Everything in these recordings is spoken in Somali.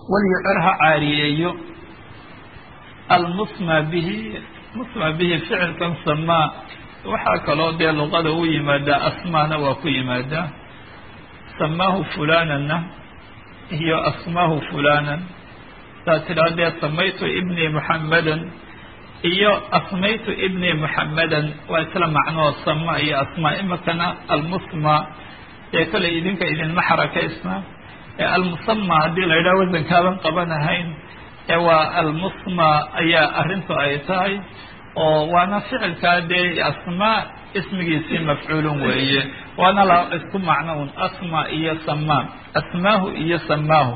walyucir ha caariyeeyo almusma bihi musma bihi ficilkan samaa waxaa kaloo dee luqada u yimaadaa asmaana waa ku yimaadaa samaahu fulanana iyo asmaahu fulanan saa tidhaha dee samaytu ibni muxammadan iyo asmaytu ibni muxammadan waa isla macnoo sama iyo asmaa imikana almusma ee kolay idinka idinma xarakaysna ee almusama haddii la yidhaha wasankaaban qabanahayn ee waa almusma ayaa arrintu ay tahay oo waana ficilkaa dee asmaa ismigiisii mafcuulun weeye waana la isku macno un asma iyo samaa asmaahu iyo samaahu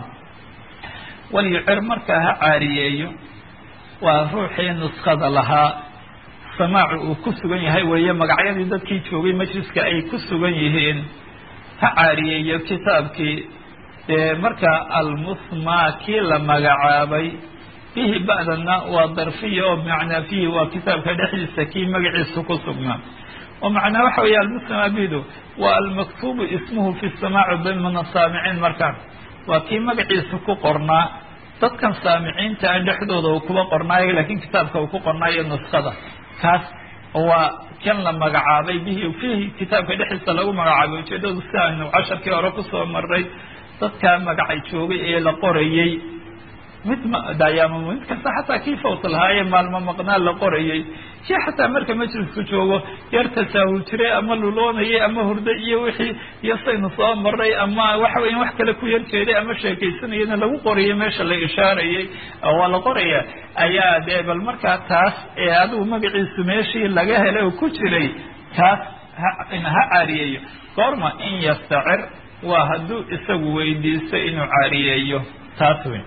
walyucir markaa ha caariyeeyo waa ruuxii nuskada lahaa samaacu uu ku sugan yahay weeye magacyadii dadkii joogay majliska ay ku sugan yihiin ha caariyeeyo kitaabkii dee markaa almusmaa kii la magacaabay fihi ba'dana waa darfiya oo bimacnaa fihi waa kitaabka dhexdiisa kii magaciisa ku sugnaa oo macnaa waxa weeye almusma bidu waa almaktuubu ismuhu fi samaaci dimna saamiciin markaa waa kii magaciisa ku qornaa dadkan saamiciinta a dhexdooda uu kuba qornaayo laakiin kitaabka uu ku qornaayo nuskada kaas waa kan la magacaabay bihi fihi kitaabka dhexdiisa lagu magacaabay ujeedadu si aynu casharkii hore kusoo maray dadkaa magacay joogay ee la qorayey mid mdayaama mid kasta xataa kii fawt lahaaye maalmo maqnaa la qorayey kii xataa marka majlisku joogo yar tasaahul jiray ama luloonayay ama hurdo iyo wixii iyo saynu soo maray ama waxa weya wax kale ku yar jeeday ama sheekaysanayana lagu qorayay meesha la ishaarayay waa la qoraya ayaa dee bal markaa taas ee adigu magaciisu meeshii laga helay oo ku jiray taas ha caariyeeyo goorma in yastacir waa hadduu isagu weydiisto inuu caariyeeyo taas wey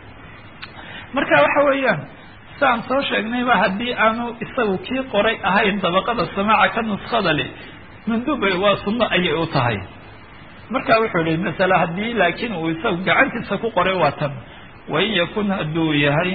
marka waxa weeyaan saan soo sheegnayba haddii aanu isagu kii qoray ahayn dabaqada samaaca ka nuskada leh manduubay waa sunno ayay u tahay marka wuxuu yihi masale haddii laakiin uu isagu gacantiisa ku qoray waa tan wain yakun hadduu yahay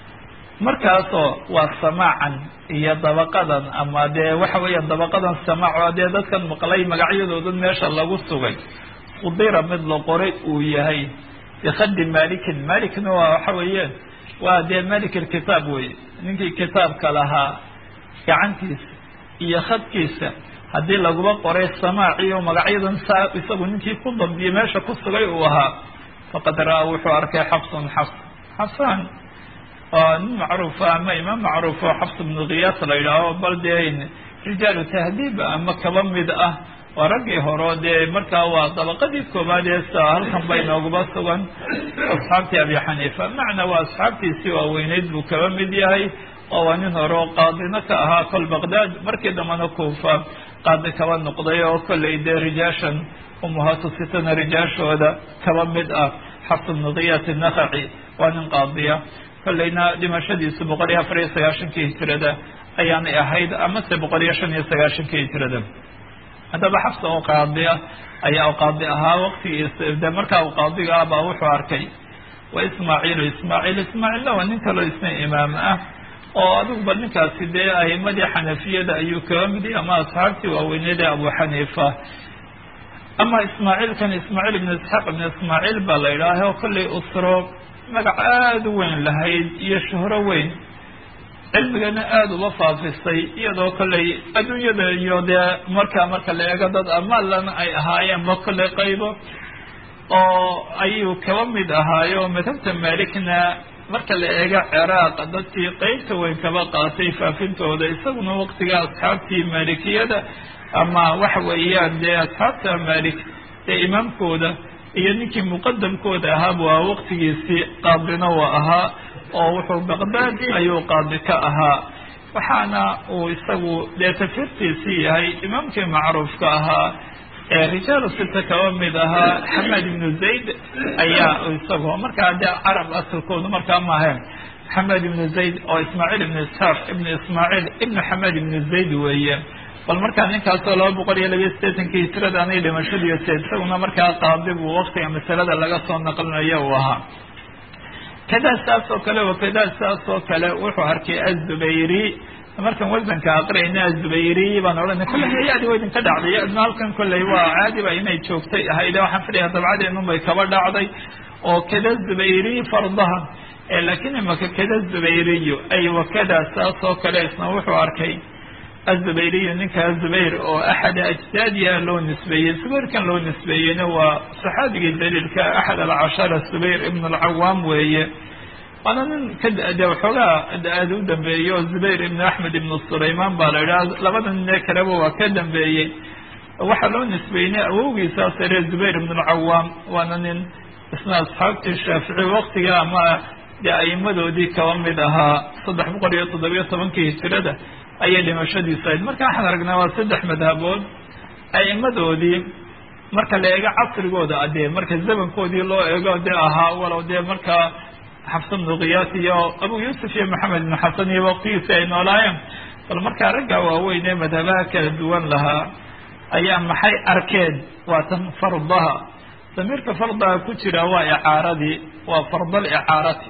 markaasoo waa samaacan iyo dabaqadan ama dee waxa weeyaan dabaqadan samaac oo dee dadkan maqlay magacyadoodan meesha lagu sugay qudira mid la qoray uu yahay bikadi malikin malikna waa waxa weeyaan waa dee malik kitaab weye ninkii kitaabka lahaa gacantiisa iyo khadkiisa haddii laguba qoray samaaci oo magacyadan saa isagu ninkii ku dambiye meesha ku sugay uu ahaa faqad ra-a wuxuu arkay xafsun xafs xafsan oo nin macruufa ama imaam macruuf oo xafs bnu kiyaas la yidhaaho bal dee rijaalu tahdiib ama kaba mid ah waa raggii horo dee markaa waa dabaqadii koobaad ee sa halkan bay nooguba sugan asxaabtii abi xaniifa macna waa asxaabtiisii waaweyneyd buu kaba mid yahay oo waa nin hore oo qaadina ka ahaa kol baqdaad markii dambana kuufa qaadi kaba noqday oo kollay dee rijaashan umuhaatu sitana rijaashooda kaba mid ah xafs bnu kiyaas nakaci waa nin qaadiya kollayna dhimashadiisu boqol iyo afar iyo sagaashankii hijirada ayaanay ahayd amase boqol iyo shan iyo sagaashankii hijirada haddaba xafsa oo qaadiya ayaa u qaadi ahaa waktigiisa de markaa u qaadiga ah baa wuxuu arkay wa ismaaciilu ismaaciil ismaaciilna waa nin kaloo isna imaam ah oo adigu bal ninkaasi dee ahimadii xanafiyada ayuu kaga mid yahay ama asxaabtii waaweyneed ee abu xaniifa ama ismaaciilkan ismaaciil ibnu isxaaq ibnu ismaaciil baa la yidhaaha oo kollay usro magac aada u weyn lahayd iyo shuhro weyn cilmigana aada uba faafisay iyadoo kollay adduunyada iyo dee markaa marka la eego dad amaalana ay ahaayeenba kollay qaybo oo ayuu kaba mid ahaayo madhabta maalikna marka la eego ciraaq dadkii qeybta weyn kaba qaatay faafintooda isaguna waqtiga asxaabtii maalikiyada ama waxa weeyaan dee asxaabta maalik ee imaamkooda iyo ninkii muqadamkooda ahaaba waa waqtigiisii qaadina waa ahaa oo wuxuu baqdaad ayuu qaadi ka ahaa waxaana uu isagu dee tafirtiisii yahay imaamkii macruufka ahaa ee rijaalu sita kaba mid ahaa xamed ibnu zayd ayaa isagu markaa dee carab asalkoodu markaa maahayn xamed ibnu zayd oo ismaaciil ibnu isxaaq ibnu ismaaciil ibnu xamed ibnu zayd weeye bal markaa ninkaasoo laba boqol iyo labiyo sideetankii hijirada anay dhimashadiisa isaguna markaa qaadi buu waktiga masalada laga soo naqlinayo uu ahaa kadaa saas oo kale wakadaa saas oo kale wuxuu arkay azubayri markaan wasanka aqriyayna azubayri baan odhanay kolley hay-adi wa idinka dhacday adna halkan kolley waa caadiba inay joogtay ahayd waxaan filaya dabcadeenun bay kaba dhacday oo kada zubayri fardaha laakiin imaka kada zubayriyu ay wakada saas oo kale isna wuxuu arkay azubayriyu ninka zubayr oo axada ajdaadiha loo nisbeeyey zubayrkan loo nisbeeyeyna waa saxaabigii daliilka axad alcashara zubayr ibn alcawaam weeye waana nin kade waxoogaa da-aada u dambeeyey oo zubayr ibn axmed ibn sulayman baa la idhaha labada ninee kaleba waa ka dambeeyey waxaa loo nisbeynay awowgiisaa sare zubayr ibn alcawaam waana nin isna asxaabtii shaafici waktiga ama dee aimadoodii kaba mid ahaa saddex boqol iyo toddobiyo tobankii hijirada ayay dhimashadiisu ahayd marka waxaan aragnaa waa saddex madhabood aimadoodii marka la eego casrigooda adee marka zamankoodii loo eego dee ahaa walow dee markaa xafsa bnu kiyaas iyo abu yuusuf iyo maxamed ibnu xasan iyo waqtigiisi ay noolaayeen bal markaa ragga waaweyn ee madhabaha kala duwan lahaa ayaa maxay arkeen waa tan fardaha damiirka fardaha ku jira waa icaaradii waa fardal icaarati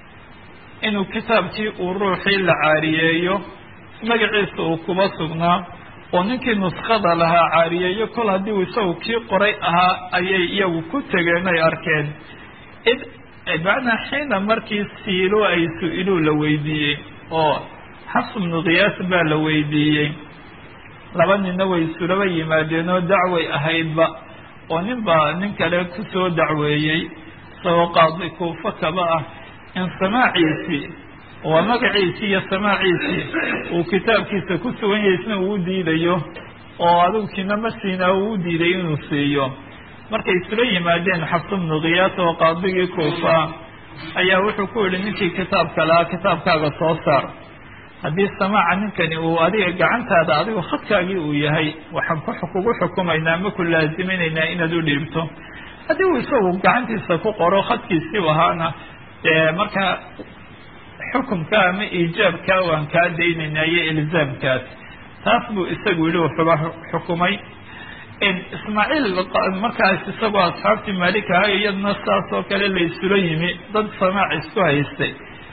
inuu kitaabkii uu ruuxii la caariyeeyo magaciisa uu kuba sugnaa oo ninkii nuskada lahaa caariyeeyo kol haddii uu isagu kii qoray ahaa ayay iyagu ku tegeen ay arkeen id macnaa xiina markii siilo ay su-iluu la weydiiyey oo xafs bnu kiyaas baa la weydiiyey laba ninna way isulaba yimaadeen oo dacway ahaydba oo nin baa nin kale kusoo dacweeyey isagoo qaadi kuufa kaba ah in samaaciisii waa magaciisii iyo samaaciisii uu kitaabkiisa ku sugan yahay isna uu diidayo oo adigu kina masiina uu diiday inuu siiyo markay isula yimaadeen xafs bnu kiyaas oo qaadigii kuufa ayaa wuxuu ku yihi ninkii kitaabka lahaa kitaabkaaga soo saar haddii samaaca ninkani uu adiga gacantaada adigu khadkaagii uu yahay waxaan kugu xukumaynaa ma ku laaziminaynaa inaad u dhiibto haddii uu isagu gacantiisa ku qoro khadkiisii ahaana dee markaa xukumka ama iijaabka waan kaa daynaynaa iyo ilzaamkaas taas buu isagu yihi wuxuba xukumay ismaaciil markaas isagoo asxaabtii maalik ahay iyadna saas oo kale la isula yimi dad samaac isku haystay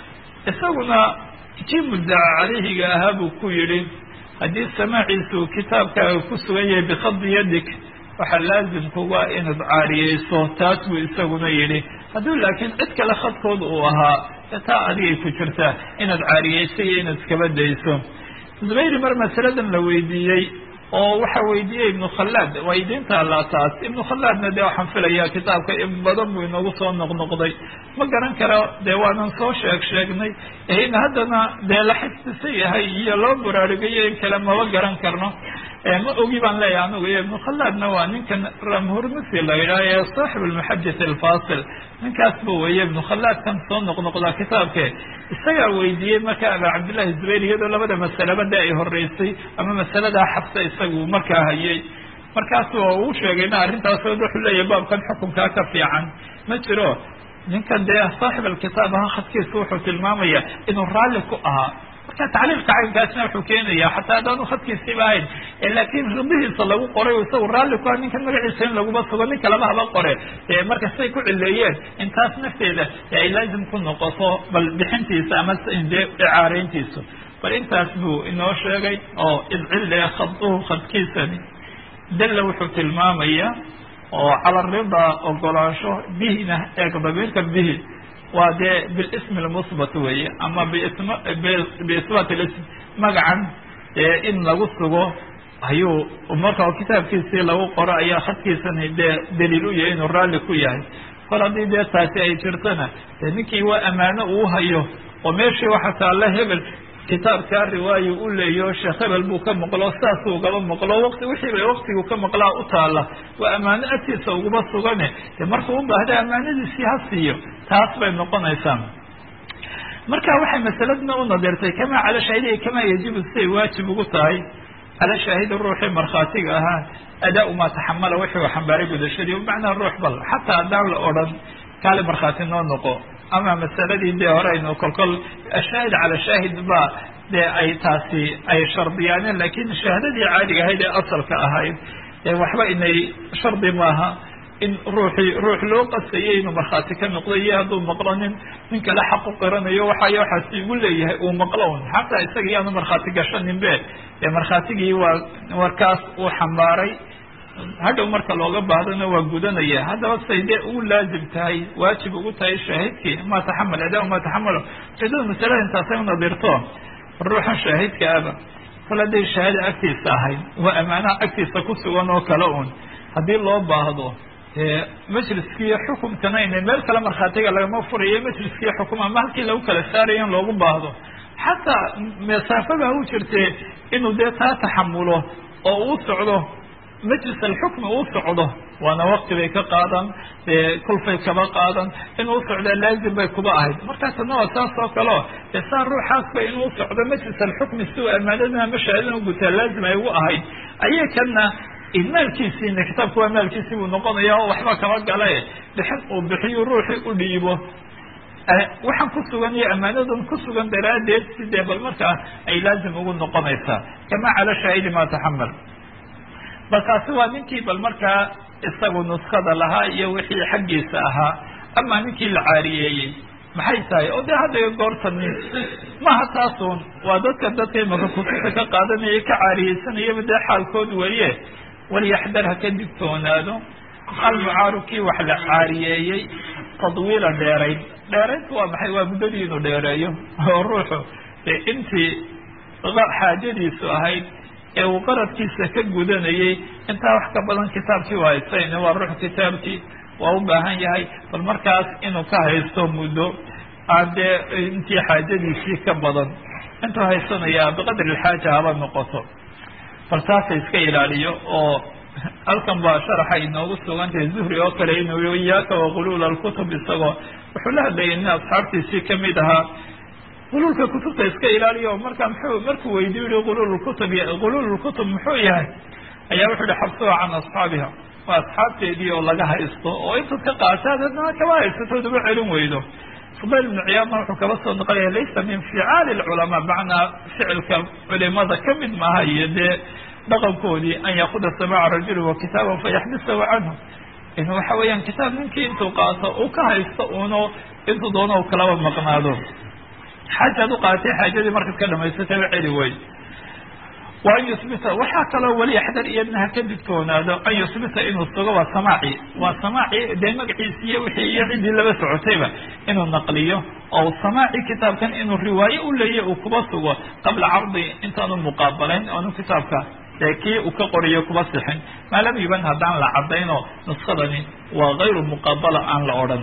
isaguna kii muddaca calayhiga ahaa buu ku yidhi haddii samaaciisu kitaabkaaga ku sugan yahay bikhadi yadik waxaa laazimkuga inaad caariyeyso taas buu isaguna yidhi hadduu laakiin cid kale khadkood uu ahaa taa adigay ku jirtaa inaad caariyeyso iyo inaad iskaba dayso zubayri mar masaladan la weydiiyey oo waxa weydiiyey ibnu khallaad waa idiin taallaa taas ibnu khallaadna dee waxaan filayaa kitaabka in badan buu inoogu soo noqnoqday ma garan karo dee waanan soo sheeg sheegnay in haddana dee la xifdisan yahay iyo loo buraarugayo in kale maba garan karno ma ogi baan leeyahay anugu iyo ibnu khallaadna waa ninkan ramhurmisi la yidhaha ee saaxib almuxadith alfasil ninkaas bu weye ibnu khallaadkan soo noqnoqdaa kitaabke isagaa weydiiyey marka aba cabdillahi zubayr iyadoo labada masaleba de ay horeysay ama masaladaa xabsa isagu markaa hayay markaas oo uu sheegayna arrintaas wuxuu leeyahay baabkan xukunkaa ka fiican ma jiro ninkan dee saaxib alkitaab aha khadkiisa wuxuu tilmaamaya inuu raalli ku ahaa marka tacliilka caynkaasna wuxuu keenaya xataa haddaanu khadkiisiiba ahayn laakiin ridihiisa lagu qoray isagu raalli ku ah ninkan magaciisa in laguma sugo nin kalaba haba qore marka say ku cileeyeen intaas nafteeda ay laazim ku noqoto bal bixintiisa ama dee icaareyntiisu bal intaas buu inoo sheegay oo idcille khaduhu khadkiisani dalla wuxuu tilmaamaya oo cala ridaa ogolaansho bihina eeg damiirka bihi waa dee bilismi lmusbat weeye ama bism biisbaat lism magacan in lagu sugo ayuu marka kitaabkiisii lagu qoro ayaa khadkiisani dee daliil u yahay inuu raalli ku yahay kol haddii dee taasi ay jirtana dee ninkii waa ammaano uu hayo oo meeshii waxa taalla hebel kitaabkaa riwaayo u leeyaho sheekh hebel buu ka maqlo saasuu gaba maqlo wati wixiiba waktigu ka maqlaa u taalla waa ammaano agtiisa uguma sugane dee markuu u baahda ammaanadiisii ha siiyo taas bay noqonaysaa marka waxay masaladna u nadirtay kamaa cala shaahidihi kamaa yajibu siday waajib ugu tahay cala shaahidi ruuxii markhaatiga ahaa adaa maa taxamala wixii u xambaaray gudashadii bimacnaa ruux bal xataa haddaan la odhan kaali markhaati noo noqo ama masaladii dee hore aynu kolkol ashaahid cala shaahid ba dee ay taasi ay shardiyaaneen lakin shahaadadii caadiga ahayd ee asalka ahayd waxba inay shardi maaha in ruuxii ruux loo qasayay inuu markhaati ka noqdo iyo hadduu maqlo nin nin kale xaq u qiranayo waxay waxaasi igu leeyahay uu maqlo un xataa isaga iyaanu markhaati gashanin be dee markhaatigii waa warkaas uu xambaaray hadhow marka looga baahdona waa gudanaya haddaba say dee ugu laazim tahay waajib ugu tahay shaahidkii ma taxamal adaa ma taxamalo ujeedada masalada intaasay unadirto ruuxan shaahidka aba kol hadday shahaada agtiisa ahayd waa amaanaha agtiisa ku sugan oo kale un haddii loo baahdo majliskii xukumkana ina meel kale markhaatiga lagama furayo majliskii xukum ama halkii lagu kala saarayo in loogu baahdo xataa masaafada u jirtee inuu dee taa taxamulo oo uu socdo majlis alxukmi uu socdo waana wakti bay ka qaadan dee kulfay kaba qaadan inuu socdaa laazim bay kuba ahayd markaasna waa saas oo kaleo dee saa ruuxaasba inuu socdo majlis alxukmi si uu amaanadana ama shahaadana ugutaa laazim ay ugu ahayd ayay kana maalkiisiina kitaabku waa maalkiisii buu noqonaya oo waxba kaba gale bixin uu bixiyo ruuxii u dhiibo waxaan ku sugan iyo amaanadan ku sugan daraaddeed sidee bal markaa ay laazim ugu noqonaysaa kama cala shaahidi ma taxamal bal taasi waa ninkii bal markaa isagu nuskada lahaa iyo wixii xaggiisa ahaa ama ninkii la caariyeeyey maxay tahay oo dee hadda goortani maha taasun waa dadka dadka imaka kutubta ka qaadanaya ka caariyeysanayaba dee xaalkood weye walyaxdar ha ka digtoonaado almucaaru kii wax la caariyeeyey tadwiila dheerayd dheeraydku waa maxay waa muddadii inuu dheereeyo oo ruuxu dee intii xaajadiisu ahayd ee uu qaradkiisa ka gudanayay intaa wax ka badan kitaabkii waa haysayne waa ruux kitaabkii waa u baahan yahay bal markaas inuu ka haysto muddo dee intii xaajadiisii ka badan intuu haysanayaa biqadri alxaaja haba noqoto bal taasa iska ilaaliyo oo halkan baa sharaxa inoogu sugantahay zuhri oo kale inuu iyaaka waquluul alkutub isagoo wuxuu la hadlayay nin asxaabtiisii kamid ahaa quluulka kutubta iska ilaaliyo markaa mxuu markuu weydiyo yihi quluul kutub quluul kutub muxuu yahay ayaa wuxuu yihi xabsuha can asxaabiha waa asxaabteedii oo laga haysto oo intaad ka qaataad adna kaba haysatood uga celin weydo fudayl ibnu ciyaadna wuxuu kaba soo noqonaya laysa min ficaali lculamaa macnaa ficilka culimada kamid maaha iyo dee dhaqankoodii an yaakuda samaaca rajuli wa kitaaban fayaxbisahu canhu in waxa weeyaan kitaab ninkii intuu qaato uu ka haysto uno intuu doono u kalaba maqnaado xaajaad u qaatay xaajadii markaad ka dhamaysataba celi wey wa an yusbita waxaa kaloo weli axdar iyadna ha ka digtoonaado an yusbita inuu sugo waa samaaci waa samaaci dee magaciisi iyo wixii iyo ciddii laba socotayba inuu naqliyo oo samaaci kitaabkan inuu riwaaye u leeya uu kuba sugo qabla cardi intaanu muqaabalayn oonu kitaabka dee kii uu ka qoriyo kuba sixin maa lam yuban haddaan la cadayno nuskadani waa kayru muqaabala aan la odhan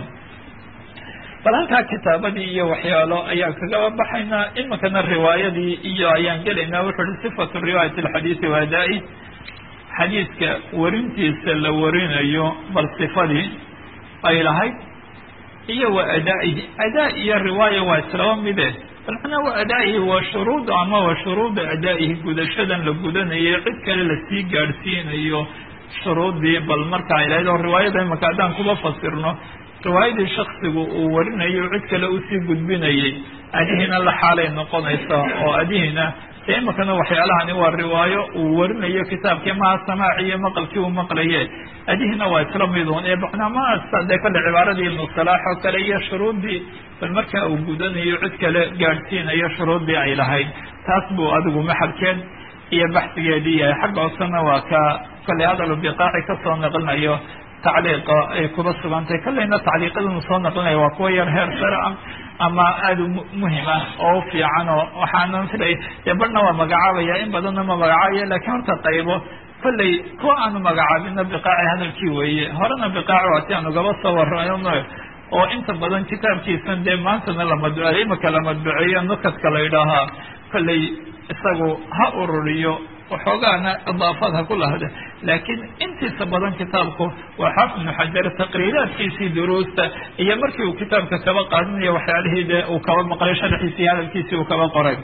bal halkaa kitaabadii iyo waxyaalo ayaan kagaba baxaynaa iminkana riwaayadii iyo ayaan gelaynaa wuxuu uhi sifatu riwaayati alxadiidi wa adaa-i xadiidka warintiisa la warinayo bal sifadii ay lahayd iyo wa adaa-ihi adaa iyo riwaaya waa islaba mide bal macnaa wa adaa-ihi waa shuruud ama waa shuruuda adaa-ihi gudashadan la gudanayo cid kale lasii gaadhsiinayo shuruuddii bal marka ay lahayd oo riwaayada imanka haddaan kuba fasirno riwaayadii shaksigu uu warinayo cid kale usii gudbinayay adihiina la xaalay noqonaysa oo adihiina dee iminkana waxyaalahani waa riwaayo uu warinayo kitaabkii maha samaaci iyo maqalkii uu maqlaye adihiina waa isla midun ee macnaa dee kale cibaaradii ibnu salaax oo kale iyo shuruuddii bal markaa uu gudanayo cid kale gaadhsiinayo shuruuddii ay lahayd taas buu adigu maxalkeed iyo baxsigeedii yahay xagga hoosena waa ka kale hadal biqaaci kasoo naqlinayo tacliiqa ay kuba sugantay kallayna tacliiqadanu soo naqlinaya waa kuwa yar heer sare ah ama aada u muhim ah oo u fiican oo waxaanan filay dee barhna waa magacaabaya in badanna ma magacaabaya lakiin horta qaybo kollay kuwa aanu magacaabina biqaaci hadalkii weeye horena biqaaci waa ti aanu gaba soo warano oo inta badan kitaabkiisan dee maantana la madbuceeyo imika la madbuceeyo nukadka la idhaahaa kollay isagu ha ururiyo waxoogaana idaafaad ha ku lahda laakiin intiisa badan kitaabku waa xaafid ibnu xajar taqriiraadkiisii duruusta iyo markii uu kitaabka kaba qaadinayo waxyaalihii dee uu kaba maqlay sharxiisii hadalkiisii uu kaba qoray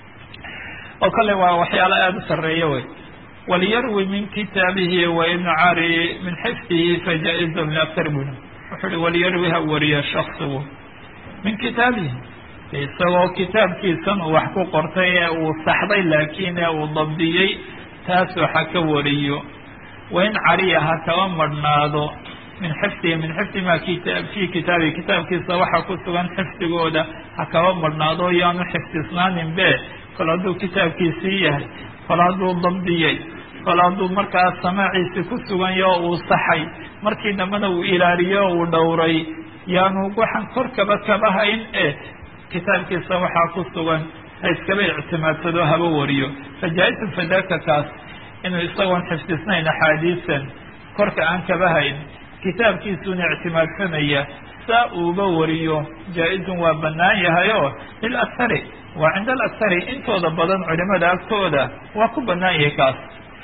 oo kale waa waxyaalo aada u sarreeya wey waliyarwi min kitaabihi wain cari min xifdihi fajaa-izun liaktar buna wuxuu uhi waliyarwi ha wariya shaksigu min kitaabihi isagoo kitaabkiisan uu wax ku qortay ee uu saxday laakiin ee uu dabdiyey taas waxa ka wariyo wain cariya ha kaba madhnaado min xifdihi min xifdi ma fii kitaabi kitaabkiisa waxaa ku sugan xifdigooda ha kaba marhnaado yaanu xifdisnaanin be kol hadduu kitaabkiisii yahay kol hadduu dabdiyey kol hadduu markaas samaaciisi ku sugan yaho uu saxay markii dambena uu ilaaliyo uu dhowray yaanu waxaan korkaba kaba hayn e kitaabkiisa waxaa ku sugan ha iskaba ictimaadsado haba wariyo fajaa-isu fadaka kaas inuu isagoon xifdisnayn axaadiisan korka aan kaba hayn kitaabkiisuuna ictimaadsanaya saa uuba wariyo jaa-izun waa bannaan yahay oo lilakhari waa cinda alakhari intooda badan culimada agtooda waa ku bannaan yahay kaas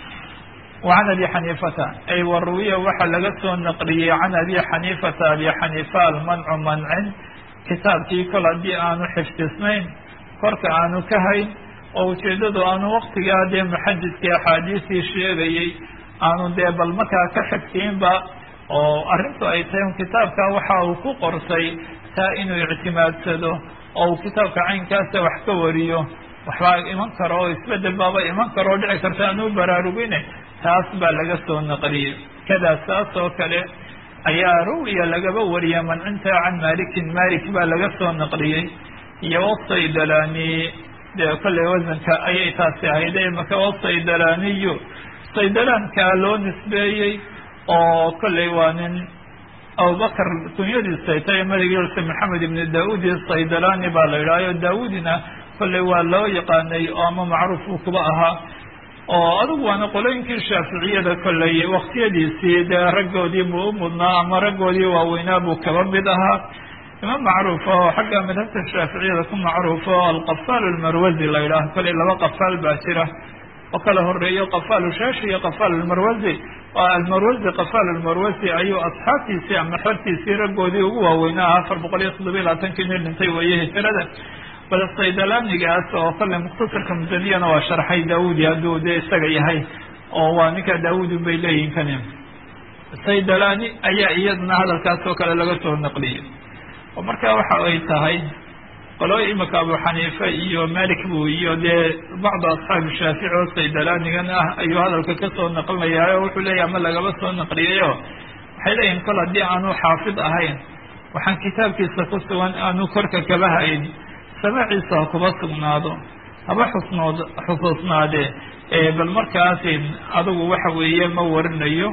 wa can abi xaniifata ay waruwiya waxaa laga soo naqliyey can abi xaniifata abi xaniifa almancu mancin kitaabkii kol haddii aanu xifdisnayn korka aanu ka hayn oo ujeeddadu aanu waktigaa dee muxadidkii axaadiistii sheegayey aanu dee bal markaa ka xigtiinba oo arrintu ay tahay un kitaabka waxa uu ku qorsay taa inuu ictimaadsado oo uu kitaabka caynkaasa wax ka wariyo waxbaa iman karo oo isbedel baaba iman karo oo dhici karta aanu baraarugine taas baa laga soo naqliyey kadaa saas oo kale ayaa ruwiya lagaba wariya mancinta can malikin malik baa laga soo naqliyey iyo wasaydalani dee kolley wasanka ayay taasi ahayde maka wasaydalaniyu saydalaankaa loo nisbeeyey oo kolley waa nin abubakar kunyadiisa ay tahay madagiisa maxamed ibni daudi saydalani baa la yidhahayo daawudina kolley waa loo yaqaanay oo ama macruuf uu kuba ahaa oo adugu waana qolooyinkii shaaficiyada kolley waktiyadiisii dee raggoodii buu u mudnaa ama raggoodii waaweynaa buu kaba mid ahaa imaam macruuf oo xagga madhabta shaaficiyada ku macruuf oo alqafaal almarwazi la yidhaaho kolley laba qafaal baa jira oo kala horeeyo qafaal shaashi iyo qafaal almarwazi oo almarwazi qafaal almarwazi ayuu asxaabtiisii ama xortiisii raggoodii ugu waaweynaa afar boqol iyo toddobiya labaatankii nin dhintay weeye hijrada bal saydalanigaas oo kolley mukhtasarka musaniyana waa sharxay daawudi hadduu dee isaga yahay oo waa ninka daawudi bay leeyihin kani saydalani ayaa iyadana hadalkaas oo kale laga soo naqliyey oo marka waxa ay tahay qolooy imika abu xaniife iyo malik bu iyo dee bacdu asxaabi shaafici oo saydalanigan ah ayuu hadalka kasoo naqlinayaa oo wuxuu leeyahy ama lagaba soo naqliyayo waxay leeyihin kol haddii aanu xaafid ahayn waxaan kitaabkiisa ku sugan aanu korka kaba hayn samaaciisa ha kuba sugnaado haba xusnood xusuusnaadee bal markaasi adigu waxa weeye ma warinayo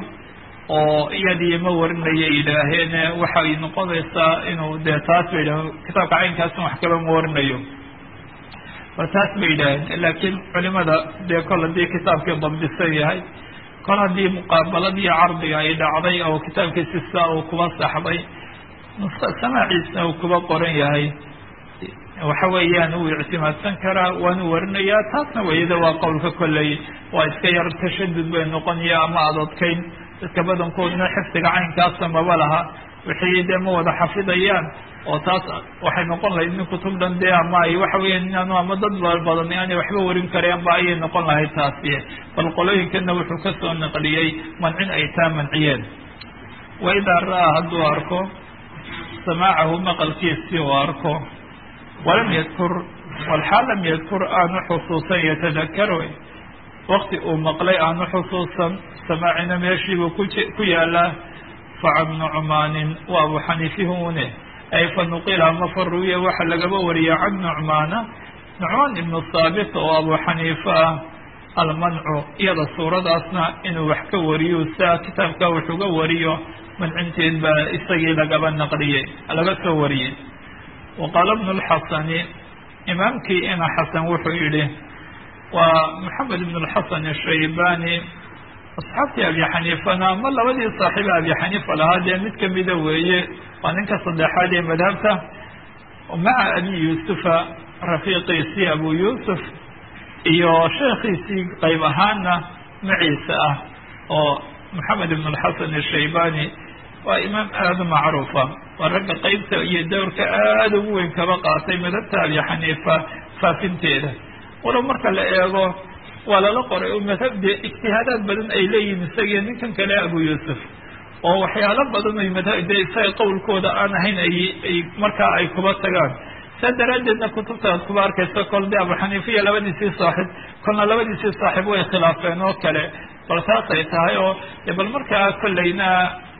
oo iyadii ma warinayo yidhaaheen waxay noqonaysaa inuu dee taas bay yidhaheen kitaabka caynkaasna wax kaba ma warinayo ba taas bay yidhaaheen laakiin culimada dee kol haddii kitaabkii dabdisan yahay kol haddii muqaabaladii cardiga ay dhacday oo kitaabkiisi sidaa uu kuba saxday samaaciisna uu kuba qoran yahay waxa weeyaan uu ictimaadsan karaa waanu warinayaa taasna wayada waa qowlka kolley waa iska yar tashadud bay noqonaya ama adadkayn dadka badankoodna xifdiga caynkaasa maba laha wixii dee ma wada xafidayaan oo taas waxay noqon lahayd nin kutub dhan dee ama ay waxa weeyaan inaanu ama dad badan aanay waxba warin kareen ba ayay noqon lahayd taasi bal qolooyinkana wuxuu kasoo naqliyey mancin ay taa manciyeen waidaa ra-aa hadduu arko samaacahu maqalkiisii uu arko walam yadkur walxaal lam yadkur aanu xusuusan yatadakaro wakti uu maqlay aanu xusuusan samaacina meeshiibuu ku yaalaa facan nucmaanin waa abu xaniifihune ay fa nuqila ama fa ruwiya waxaa lagaba wariya can nucmaana nucmaan ibnu saabit oo abu xaniife ah almancu iyada suuradaasna inuu wax ka wariyo saa kitaabka wuxuga wariyo mancinteed baa isagii lagaba naqliyey laga soo wariyey wa qaala bnu lxasani imaamkii ina xasan wuxuu yihi waa maxamed ibn lxasan ashaybani asxaabtii abi xaniifana ama labadii saaxiiba abi xaniifa lahaa dee mid kamida weeye waa ninka saddexaad ee madhabta maca abi yuusufa rafiiqiisii abu yuusuf iyo sheekhiisii qayb ahaana maciise ah oo maxamed ibn alxasan ashaybani waa imaam aada u macruufa waa ragga qeybta iyo dowrka aada ugu weyn kaba qaatay madhabta abi xaniifa faafinteeda walow marka la eego waa lala qoray oo madhabde ijtihaadaad badan ay leeyihin isagiyo ninkan kale abu yuusuf oo waxyaalo badan ay madhab de isaga qowlkooda aan ahayn ay ay markaa ay kuba tagaan saa daraaddeedna kutubta aad kuba arkayso kol de abu xaniifa iyo labadiisii saaxib kolna labadiisii saaxib way khilaafeen oo kale bal taas ay tahay oo bal markaa kolleyna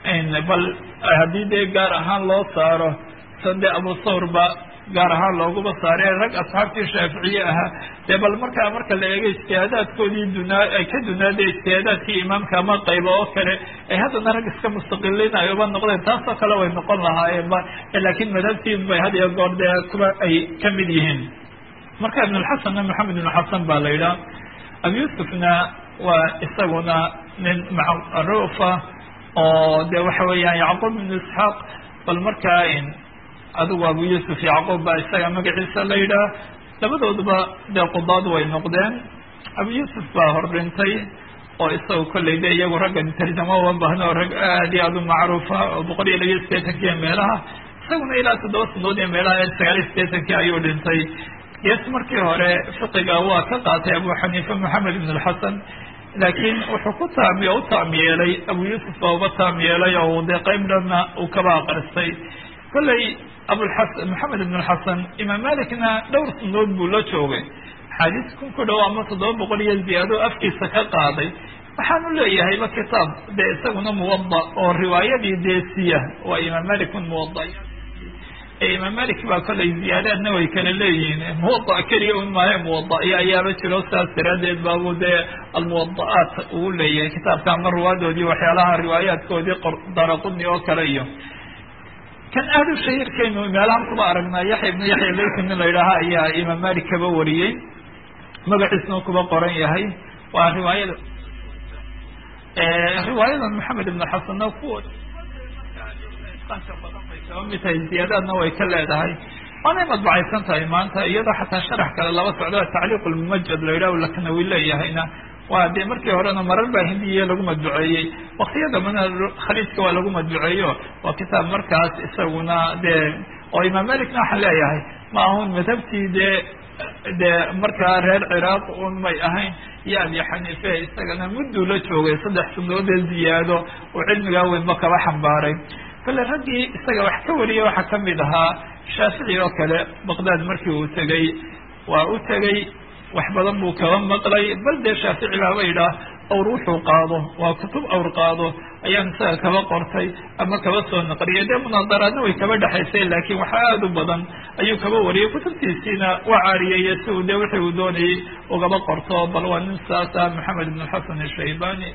bal haddii dee gaar ahaan loo saaro sade abu thawrba gaar ahaan looguma saare rag asxaabtii shaaficiye ahaa dee bal markaa marka la eego ijtihaadaadkoodii dunaa ay ka dunaada ijtihaadaadkii imaamka ama qaybo oo kale ay haddana rag iska mustaqiliin ay uba noqdeen taasoo kale way noqon lahaayeen ba laakiin madhabtiin bay had iyo goor dee kuwa ay ka mid yihiin marka ibnulxasanna maxamed ibnulxasan baa la yidhaha abu yuusufna waa isaguna nin macruufa oo de waxa weeyaan yacquub ibnu isxaaq bal markaa adigu abu yuusuf yacquub baa isaga magaciisa la yidhaah labadooduba dee qudaad way noqdeen abu yuusuf baa hor dhintay oo isaga kolley de iyagu raggan tarjamo uma baahno rag aad iyo aad u macruufa oo boqol iyo labiyo sideetankii meelaha isaguna ilaa toddoba sanadood iyo meelaha sagaal iyo sideetankii ayuu dhintay yes markii hore fiqiga waa ka qaatay abu xaniifa maxamed ibn alxasan laakiin wuxuu ku taami u taam yeelay abu yuusuf baa uga taam yeelay oo dee qayb dhanna uu kaba aqristay kolley abulxasan maxamed ibn alxasan imaam malikna dhowr sanadood buu la joogay axaadiis kun ku dhow ama toddoba boqol iyo ziyaado afkiisa ka qaaday waxaanu leeyahayba kitaab dee isaguna muwada oo riwaayadii deesiya waa imaam malik un muwada imaam malik baa kollay ziyaadaadna way kala leeyihiin muwada keliya un maahe muwadaiyo ayaaba jiro saas daraadeed baabu dee almuwada'aat uu leeyahay kitaabka ama ruwaadoodii waxyaalaha riwaayaadkoodii daraquni oo kale iyo kan aad u shahiirkaynu meelahan kuba aragnaa yaxya ibnu yaxya laysi nin la yidhaaha ayaa imaam malik kaba wariyey magaciisna kuba qoran yahay waa riwaayada riwaayadan maxamed ibn xasanna kuwa mid tahay ziyaadaadna way ka leedahay waanay madbacaysan tahay maanta iyadoo xataa sharax kale laba socdo tacliiq lmumajad la yidhah laknawi leeyahayna waa dee markii horena marar baa hindiya lagu madbuceeyey waktiya dambana khaliijka waa lagu madbuceeyo waa kitaab markaas isaguna dee oo imaam malikna waxaan leeyahay ma ahun madhabtii dee dee markaa reer ciraaq un may ahayn iyo abi xaniife isagana mudduu la joogay saddex sanadoodee ziyaado oo cilmigaa weynba kaba xambaaray kale raggii isaga wax ka wariyay waxaa kamid ahaa shaafici oo kale baqdaad markii uu tegey waa u tegey wax badan buu kaba maqlay bal dee shaafici baaba yidhaah awr wuxuu qaado waa kutub awr qaado ayaan isaga kaba qortay ama kaba soo naqliyay dee munaadaraadna way kaba dhexaysay laakiin wax aada u badan ayuu kaba wariyay kutubtiisiina waa caariyaya si uu dee wixii uu doonayay ugaba qorto bal waa nin saasa maxamed ibn xasan ashaybani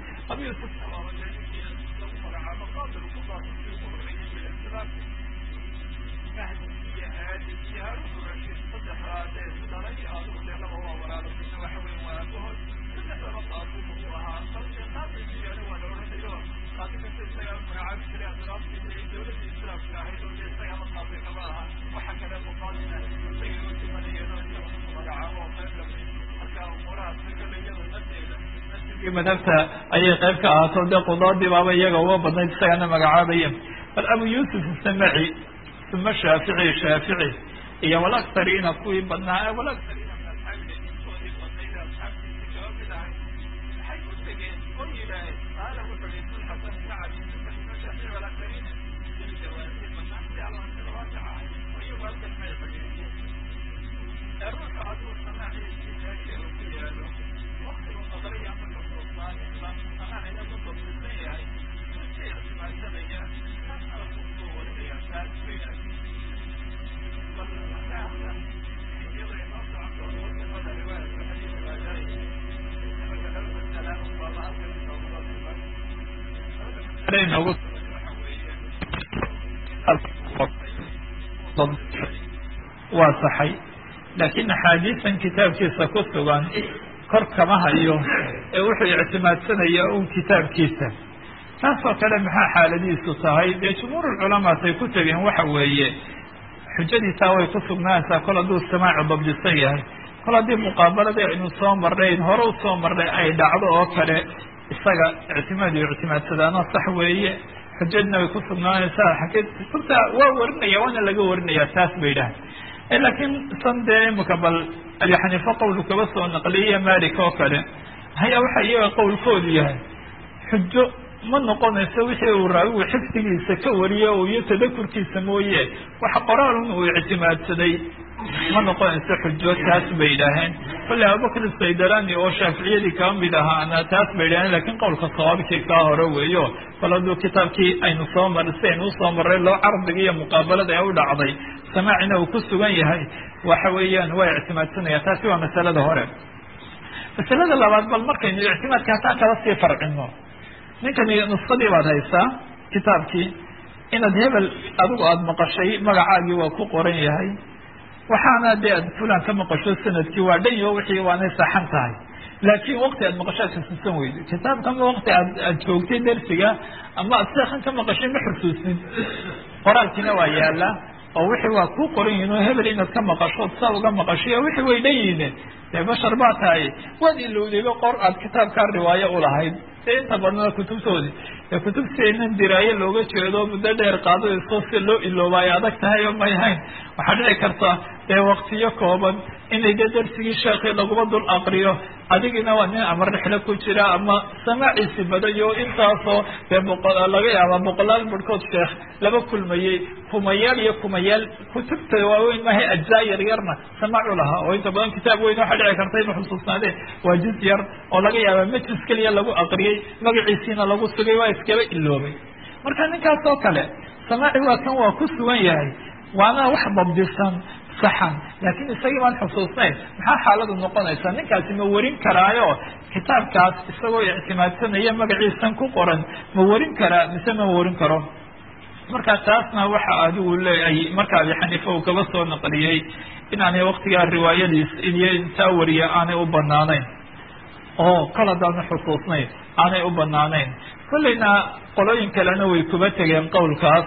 madhabta ayay qayb ka ahaato dee qudaadii baaba iyaga uga badnayd isagana magacaabaya bal abu yuusuf samaci uma shaafici shaafici iyo walaktariina kuwii badnaa walaktariina waa saxay laakiin axaadiisan kitaabkiisa ku sugan kor kama hayo ee wuxuu ictimaadsanaya un kitaabkiisa taasoo kale maxaa xaaladiisu tahay dee jumhuur culamaatay ku tegeen waxa weeye xujadiisaa way ku sugnaanaysaa kol hadduu samaacu dabdisan yahay kol haddii muqaabaladii aynu soo marnayn hore u soo marnay ay dhacdo oo kale isaga ictimaad iyo ictimaadsadaano sax weeye xujadna way ku sugnaanaysaa kutubta waa warinaya waana laga warinaya taas bay dhahay laakiin san dee imika bal abi xaniife qowlu kaba soo naqliye malik oo kale haya waxa iyaga qowlkoodu yahay xujo ma noqonayso wixii uu raawigu xifdigiisa ka wariyo iyo tadakurkiisa mooye waxa qoraalun uu ictimaadsaday ma noqonayso xujo taas bay yidhaaheen kolley abubakr saydalani oo shaaficiyadii kaba mid ahaana taas bay idhaaheen lakin qowlka sawaabkii kaa hore weeyo bal hadduu kitaabkii aynu soo mar si aynu usoo marray loo cardiga iyo muqaabalada ee u dhacday samaacina uu ku sugan yahay waxa weeyaan waa ictimaadsanaya taasi waa masalada hore masalada labaad bal markaynu ictimaadka hataa kala sii farcino ninkani nuskadii baad haysaa kitaabkii inaad hebel adigu aada maqashay magacaagii waa ku qoran yahay waxaana dee aad fulan ka maqasho sanadkii waa dhan yo wixii waanay saxan tahay laakiin wakti aad maqasho aad xusuusan weydo kitaabkama wakti aad aad joogtay dersiga ama aad seekan ka maqashay ma xusuusin qoraalkiina waa yaala oo wixii waa ku qoran yihin oo hebel inaad ka maqasho od saa uga maqashay o wixii way dhan yihiin dee bashar baa tahay waad ilowdayba qor aad kitaabkaa riwaayo ulahayd dee inta badnaa kutubtoodi ee kutubteenan diraayo looga jeedo muddo dheer qaadadayso si loo ilooba ay adag tahay oo may hayn waxaa dhici karta dee waktiyo kooban inay dee darsigii sheekii laguma dul aqriyo adigina waa nin ama rixlo ku jira ama samaaciisi badayo intaasoo dee boqo laga yaaba boqolaal barhkood sheekh laba kulmayey kumayaal iyo kumayaal kutubta waaweyn maahay ajzaa yar yarna samaacu lahaa oo inta badan kitaab weyn waxaa dhici karta inu xusuusnaadeen waa juz yar oo laga yaaba majlis keliya lagu aqriyey magaciisiina lagu sugay waa iskaba iloobay marka ninkaas oo kale samaaci waa kan waa ku sugan yahay waana wax dabdisan saxan laakiin isagii baan xusuusnayn maxaa xaaladu noqonaysaa ninkaasi ma warin karaayo kitaabkaas isagoo ictimaadsanaya magaciisan ku qoran ma warin karaa mise ma warin karo marka taasna waxa adigu leeyahay marka abi xaniifa uu kaba soo naqliyey inaanay waktigaa riwaayadiis iyo intaa wariya aanay u banaanayn oo kal haddaanu xusuusnayn aanay u banaanayn kolleyna qolooyin kalena way kuba tegeen qowlkaas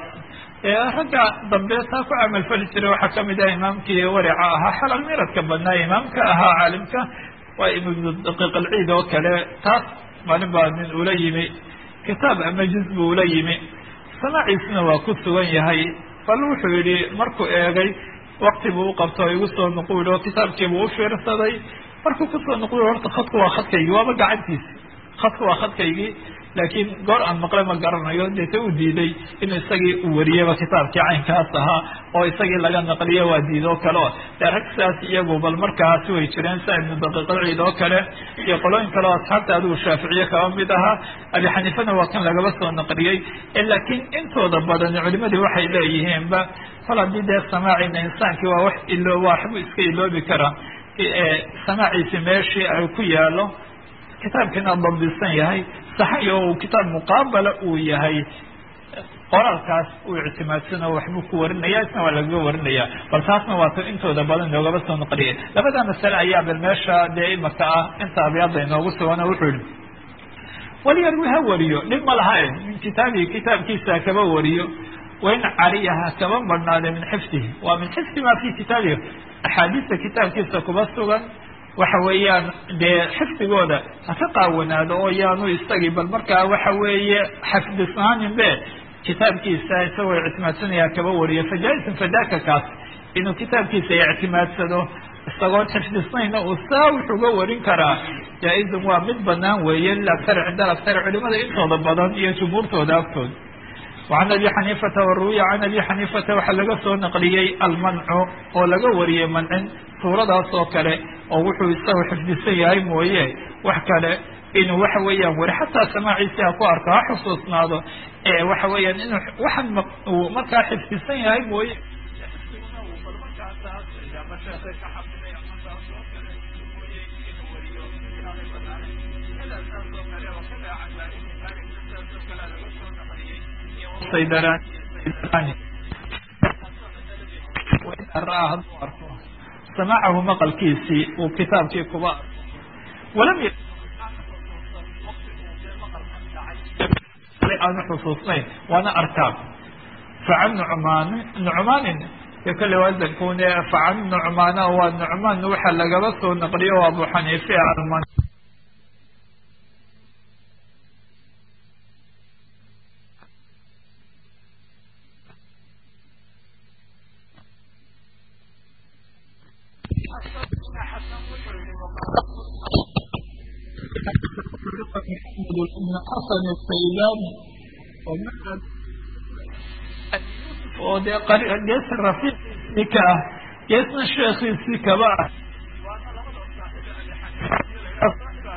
ragga dambe taa ku camalfali jiray waxaa kamid ah imaamkii warica ahaa xalal miradka badnaa imaamka ahaa caalimka waa ibnu daqiiq alciid oo kale taas maalin baa nin ula yimi kitaab ama juz buu ula yimi samaaciisna waa ku sugan yahay bal wuxuu yihi markuu eegay wakti buu uqabto igu soo nuquul oo kitaabkiibuu ufiirsaday markuu kusoo nuquul horta khadku waa khadkaygii waaba gacantiisi khadku waa khadkaygii laakiin goor aan maqle ma garanayo deeta u diiday inuu isagii u wariyaba kitaabkii caynkaas ahaa oo isagii laga naqliyo waa diidoo kale o dee rag sidaas iyagu bal markaasi way jireen sia ibnu daqiiqalciid oo kale iyo qolooyin kale oo asxaabta adigu shaaficiye kaba mid ahaa abi xaniifana waa kan lagaba soo naqliyey laakiin intooda badan culimadii waxay leeyihiinba kol haddii dee samaacina insaankii waa wax ilo waxbuu iska iloobi karaa samaaciisi meeshii ay ku yaalo kitaabkiina dabdisan yahay saxay oo uu kitaab muqaabala uu yahay qoraalkaas uu ictimaadsano waxbuu ku warinaya isna waa lagaga warinaya bal taasna waa ta intooda badan inoogaba soo naqliyay labada masale ayaa bal meesha dee imaka ah inta abyaada inoogu sugana wuxuu yihi waliyarwi ha wariyo dhib ma laha min kitaabihi kitaabkiisa kaba wariyo wain caliyaha kaba badhnaade min xifdihi waa min xifdi ma fi kitaabihi axaadiista kitaabkiisa kuba sugan waxa weeyaan dee xifdigooda ha ka qaawanaado oo yaanu isagii bal markaa waxa weeye xafdisnaanin be kitaabkiisa isagoo ictimaadsanaya kaba wariyo fajaa-isan fadaaka kaas inuu kitaabkiisa ictimaadsado isagoon xifdisnayna uu saa wuxuuga warin karaa jaa-izun waa mid banaan weeye lilaktari cinda alaktari culimada intooda badan iyo jumhuurtooda agtooda وعن أبي xنيفة وروي عن أبي xنيفة waxaa laga soo نqliyey almنcu oo laga wariyey mancin suuradaas oo kale oo wuxuu isaga xifdisan yahay mooye wax kale inuu waxa weeyaan wari xataa samaaciisi ha ku arko ha xusuusnaado waxa weeyaan inuu waxan uu markaa xifdisan yahay mooye samacahu maqalkiisii uu kitaabkii kuba walam aanu xusuusnayn waana arkaab facan nucmaan nucmaanin iyo kale waadankune facan nucmaana waa nucmaan waxaa lagaba soo naqliyo o abu xaniife alman بن xasan الsaylani oo dee geesa rafiiqiisii ka ah geesna sheekiisii kaba ah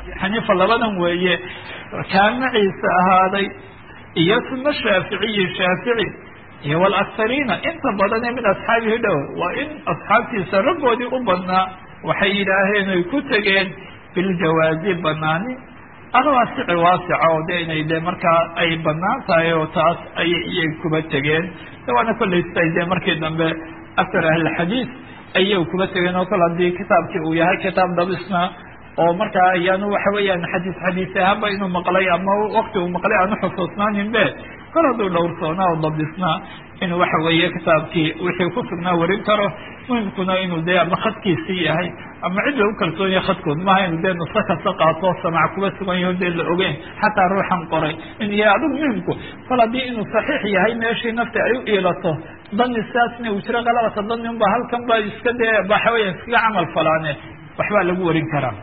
xaniifa labadan weeye kaa maciisa ahaaday iyo suma shaaficiyi shaafici iyo walakhariina inta badan ee min asxaabihi dhow waa in asxaabtiisa raggoodii u badnaa waxay yidhaaheen ay ku tegeen biljawaazi banaani alwaasici waasica oo de inay de markaa ay banaan tahay oo taas ayay iyay kuba tegeen waana kollaystay de markii dambe aktar ahlilxadiid ayay kuba tegeen oo kale haddii kitaabkii uu yahay kitaab dabisna oo markaa ayaanu waxa weeyaan xadiis xadiis ahaanba inuu maqlay ama wakti uu maqlay aanu xusuusnaanin be kol hadduu dhowrsoonaa oo dabdisnaa inuu waxa weeye kitaabkii wixii ku sugnaa warin karo muhimkuna inuu dee ama khadkiisii yahay ama cid lagu kalsoon yahay khadkood maaha inuu dee nuso kasta qaato samac kuba sugan yaho dee la ogeyn xataa ruuxan qoray in yahay adigu muhimku kol haddii inuu saxiix yahay meeshii nafta ay u iilato dani sidaasna uu jiro qalabata dani unba halkan ba iska dee waxa weya iskaga camal falaane waxbaa lagu warin karaa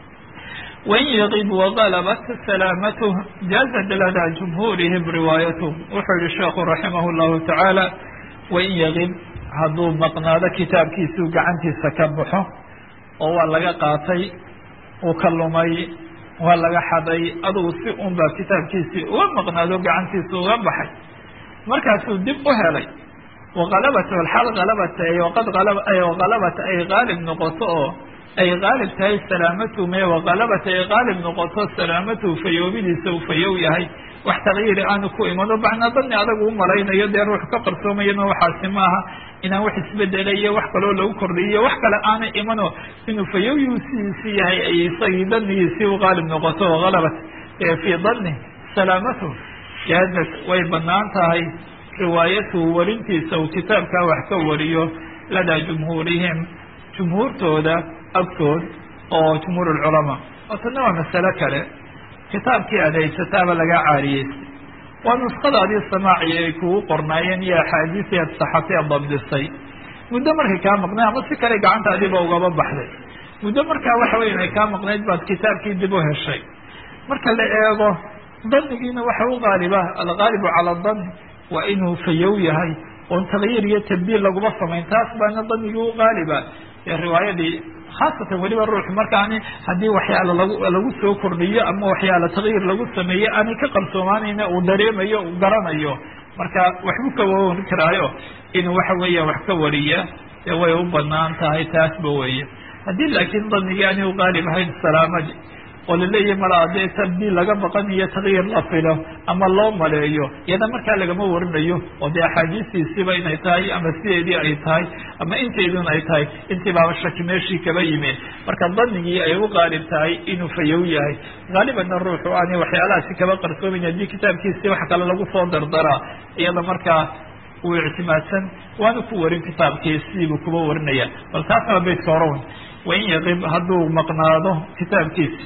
wain yaqib wagalabat salaamatuh jaazat lada jumhuurihim riwaayatuh wuxuu yihi sheekhu raximah llahu tacaala wain yaqib hadduu maqnaado kitaabkiisuu gacantiisa ka baxo oo waa laga qaatay uu ka lumay waa laga xaday adugu si un baa kitaabkiisii uga maqnaado gacantiisa uga baxay markaasuu dib u helay waqalabat alxal qalabata waqad qalabat ay qaalib noqoto oo ay qaalib tahay salaamatu me waqalabat ay qaalib noqoto salaamatu fayoobidiisa uu fayow yahay wax takyiiri aanu ku imano bacnaa dani adagu u malaynayo dee ruux ka qarsoomayana waxaasi maaha inaan wax isbedelayo wax kaloo lagu kordhiyo wax kale aanay imano inuu fayowyuu sidiisi yahay ay isagii danigiisii u qaalib noqoto waqalabat fii dani salaamatu jaazat way banaan tahay riwaayatuhu warintiisa uu kitaabkaa wax ka wariyo ladaa jumhuurihim jumhuurtooda agtood oo jumhuur lculamaa oo tana waa masalo kale kitaabkii aad haysataaba lagaa caariyeystay waa nuskadaadii samaaci ay kugu qornaayeen iyo axaadiisii aad saxatay aad dabdisay muddo markay kaa maqnayd ama si kale gacantaadiiba ugaba baxday muddo markaa waxa weya inay kaa maqnayd baad kitaabkii dib u heshay marka la eego danigiina waxa u qaaliba algaalibu cala dani waa inuu fayow yahay oon takyiir iyo tabdiil laguma samayn taas baana danigii u qaaliba ee riwaayadii khaasatan weliba ruux markaani haddii waxyaala lagu lagu soo kordhiyo ama waxyaala takyiir lagu sameeye aanay ka qarsoomaanayna uu dareemayo uu garanayo marka waxbuu ka wawan karaayo inuu waxa weeya wax ka wariya dee way u banaan tahay taasba weeye haddii laakiin danigii aanay u qaalib ahayn salaamadii oo laleeyahay malaa dee tabdiil laga baqanayo takyiir la filo ama loo maleeyo iyada markaa lagama warinayo oo dee axaadiistiisiiba inay tahay ama sideedii ay tahay ama inteedun ay tahay intii baaba shaki meeshii kaba yimid marka danigii ay u qaalib tahay inuu fayow yahay haalibanna ruuxu aanay waxyaalahaasi kaba qarsoomayn haddii kitaabkiisii wax kale lagu soo dardaraa iyada markaa uu ictimaadsan waana ku warin kitaabkii sidiibuu kuba warinaya bal taasna beytka horawn wain yaqib hadduu maqnaado kitaabkiisi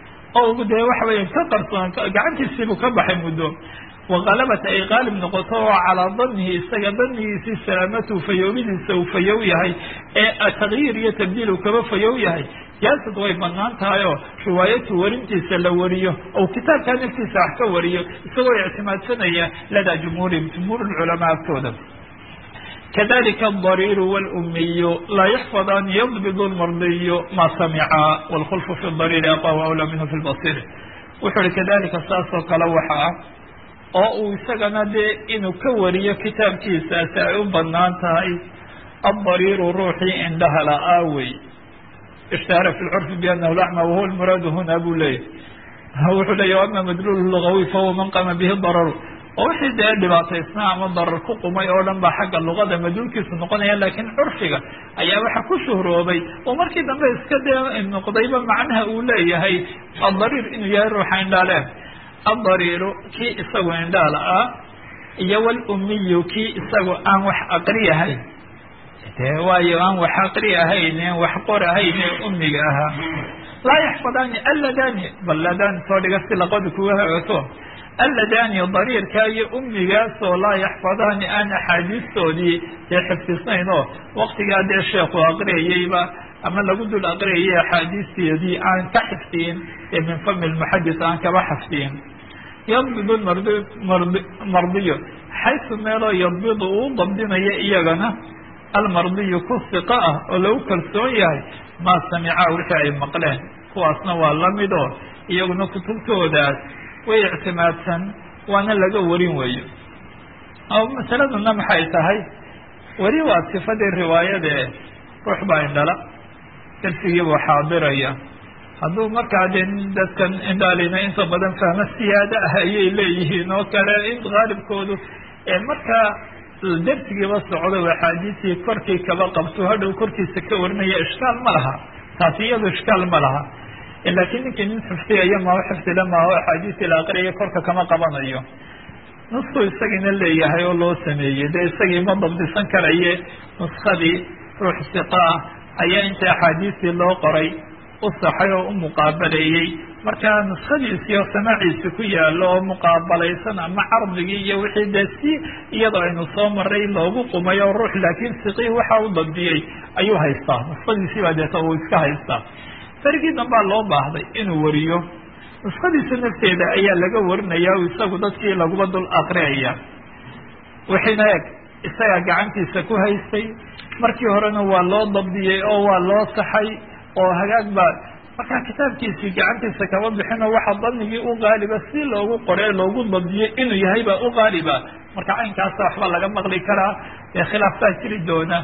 oo dee waxa weya ka qarsoon gacantiisiibuu ka baxay muddo waqalabat ay qaalib noqoto oo calaa danihi isaga danigiisii salaamatu fayoobidiisa uu fayow yahay ee takyiir iyo tabdiil uu kaba fayow yahay jaasad way banaan tahay oo riwaayatu warintiisa la wariyo ou kitaabkaa naftiisa wax ka wariyo isagoo ictimaadsanaya ladaa jumhuurihim jumhuur culamaa agtooda kadalika adariir wاlumiyu laa yaxfadaan yadbid lmardiyu ma samica wاlkhulfu fi dariiri aqaw awlaa minhu fi lbasir wuxuu uhi kadalika saasoo kale waxa ah oo uu isagana dee inuu ka wariyo kitaabkiisaasi ay u banaan tahay adariiru ruuxii indhaha la-aa wey ishtahara fi lcurfi bianahu lacma wahuwa lmuraadu huna buu leeyahy wuxuu leeya ama madluul lugawi fahuwa man qama bihi dararu oo wixii dee dhibaataysnaa ama darar ku qumay oo dhan baa xagga luqada madluulkiisu noqonaya laakiin curfiga ayaa waxa ku shuhroobay oo markii dambe iska dee noqdayba macnaha uu leeyahay adariir inuu yahay ruuxa indhaaleen adariiru kii isagu indhaala ah iyo walumiyu kii isagu aan wax aqri ahayn de waayo aan wax aqri ahayn wax qor ahayn ee umiga ahaa laa yaxfadaani alladani bal ladani soo dhiga si laqoda kuga hagato alladani dariirka iyo umigaasoo laa yaxfadaani aan axaadiistoodii dee xifdisnayn oo waktigaa dee sheekhu aqriyayeyba ama lagu dul aqriyayay axaadiisteedii aan ka xifdiyin ee min fami lmuxadis aan kaba xifdiyin yadbid mardi mardi mardiyo xaysu meeloo yadbidu uu dabdinayo iyagana almardiyu ku siqa ah oo lagu kalsoon yahay maa samica wixii ay maqleen kuwaasna waa lamid oo iyaguna kutubtoodaas way ictimaadsan waana laga warin weeyo oo masaladuna maxay tahay weli waa sifadii riwaayade ruux baa indhala darsigii buu xaadiraya hadduu markaa dee dadkan indhaalina inta badan fahmo siyaado ah ayay leeyihiin oo kale in qaalibkoodu markaa darsigiiba socdo axaadiisii korkii kaba qabto hadhow korkiisa ka warinaya ishkaal ma laha taasi iyado ishkaal ma laha laakiin ninkii nin xifdiyayo ma xifdile maaho axaadiisii la aqriyayo korka kama qabanayo nusku isagiina leeyahay oo loo sameeyey dee isagii ma dabdisan karaye nuskadii ruux siqa ah ayaa inta axaadiistii loo qoray u saxay oo u muqaabaleeyey markaa nuskadiisii oo samaaciisi ku yaalo oo muqaabalaysan ama cardigii iyo wixii dee si iyadoo aynu soo maray loogu qumay oo ruux laakiin siqii waxa u dabdiyey ayuu haystaa nuskadiisii baa deeta uu iska haystaa farigii dambaa loo baahday inuu wariyo nuskadiisa nafteeda ayaa laga warinaya o isagu dadkii laguba dul aqriyaya wixiina eg isagaa gacantiisa ku haystay markii horena waa loo dabdiyey oo waa loo saxay oo hagaag baa markaa kitaabkiisii gacantiisa kama bixino waxa danigii u qaaliba si loogu qoree loogu dabdiyey inuu yahay baa u qaaliba marka caynkaasa waxba laga maqli karaa khilaaf baa jiri doona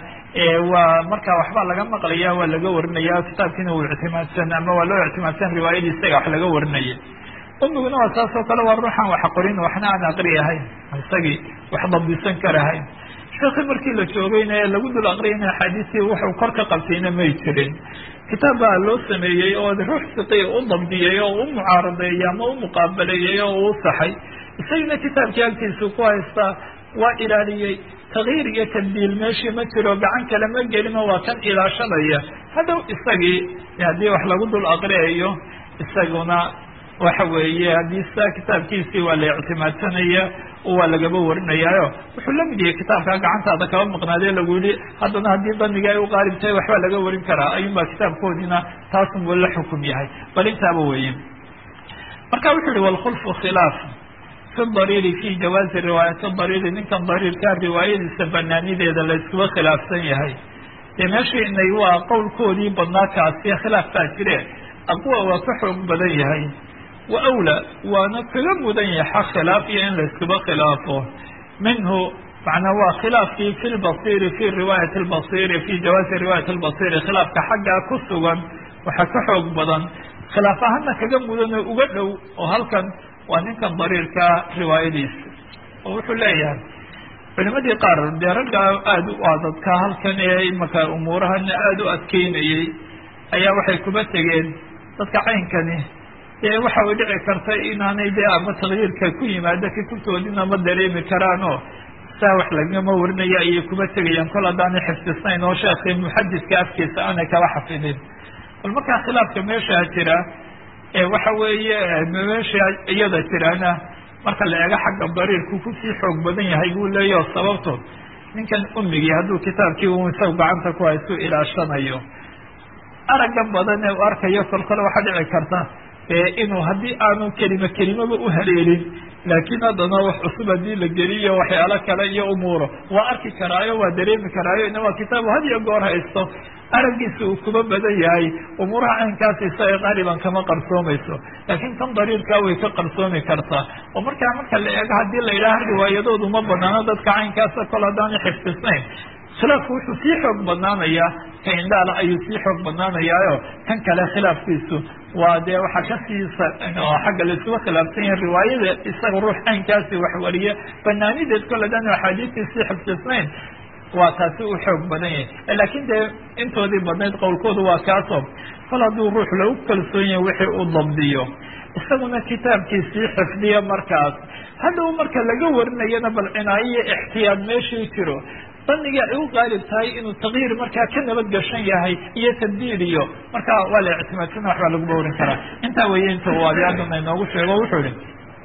waa marka waxba laga maqlaya waa laga warinaya kitaabkiina uu ictimaadsan ama waa loo ictimaadsan riwaayadii isaga wax laga warinaya umiguna waa saas oo kale waa ruuxan wax qorin waxna aan aqri ahayn isagii wax dabdisan karahayn sheekii markii la joogayna ee lagu dul aqriyayna axaadiistii wuxuu kor ka qabtayna may jirin kitaab baa loo sameeyey oo ruux siqii u dabdiyey oo u mucaaradeeyey ama u muqaabaleeyey oo uu saxay isagina kitaabkii agtiisu ku haystaa waa ilaaliyey takyiir iyo tabdiil meeshii ma jiro gacan kale ma gelino waa kan ilaashanaya hadhow isagii haddii wax lagu dul aqriyayo isaguna waxa weeye haddii sidaa kitaabkiisii waa la ictimaadsanaya waa lagaba warinayaayo wuxuu lamid yahay kitaabkaa gacantaada kaba maqnaadee lagu yihi haddana haddii daniga ay u qaalib tahay waxbaa laga warin karaa ayuunbaa kitaabkoodiina taasunbuu la xukum yahay bal intaaba weeye marka wuxuu yihi walkhulfu khilaaf fi dariiri fi jawaazi riwaayati dariiri ninkan dariirkaa riwaayadiisa banaanideeda la iskuba khilaafsan yahay dee meeshii inay waa qowlkoodii badnaa kaasi khilaaf baa jire aqwa waa ka xoog badan yahay wa awla waana kaga mudan yahay xaq khilaaf iyo in la iskuba khilaafo minhu macnaa waa khilaafkii fi lbasiri fi riwaayati lbasiri fi jawaazi riwaayati lbasiri khilaafka xaggaa ku sugan waxaa ka xoog badan khilaaf ahaana kaga mudan oo uga dhow oo halkan waa ninkan dariirka riwaayadiisa oo wuxuu leeyahay culimadii qaar dee raggaa aada u adadka halkan ee imaka umuurahana aada u adkeynayey ayaa waxay kuba tegeen dadka caynkani dee waxa way dhici karta inaanay dee ama takyiirka ku yimaado kutubtoodina ma dareemi karaan oo saa wax lagama warinaya ayay kuba tegayaan kol haddaanay xifdisnayn oo sheekii muxadidka afkiisa aanay kaba xafidin bal markaa khilaafka meeshaa jira waxa weeye meesha iyada jirana marka la eego xagga dariirku kusii xoog badan yahay buu leeyaho sababto ninkan umigii hadduu kitaabkii u isagu gacanta ku haystu ilaashanayo aragga badan ee u arkayo kol kole waxaa dhici karta inuu haddii aanu kelima kelimaba u haleelin laakiin haddana wax cusub haddii la geliyo waxyaalo kale iyo umuuro waa arki karaayo waa dareemi karaayo ina waa kitaabu had iyo goor haysto araggiisa uu kuba badan yahay umuuraha caynkaasi isaga qaaliban kama qarsoomayso laakiin kan dariirkaa way ka qarsoomi kartaa oo markaa marka la eego haddii la yidhaaha riwaayadoodu ma banaano dadka caynkaasa kol haddaanay xifdisnayn khilaafku wuxuu sii xoog badnaanayaa ka indhaala ayuu sii xoog badnaanayaayo kan kale khilaafkiisu waa dee waxaa kasii xagga laisuga khilaafsan yahay riwaayada isaga ruux caynkaasi wax wariya banaanideed kol hadaan axaadiistii sii xifdisnayn waa taasi u xoog badan yahay laakiin dee intoodii badnayd qowlkoodu waa kaasoo kol hadduu ruux lagu kalsoon yahay wixii uu dabdiyo isaguna kitaabkiisii xifdiya markaas hadhow marka laga warinayana bal cinaayo iyo ixtiyaad meeshii jiro daniga ay u qaalib tahay inuu takyiir markaa ka nabad gashan yahay iyo tabdiil iyo markaa waa la ictimaadsana waxbaa laguba warin karaa intaa weeye inta uu abiadana inoogu sheego wuxuu ihi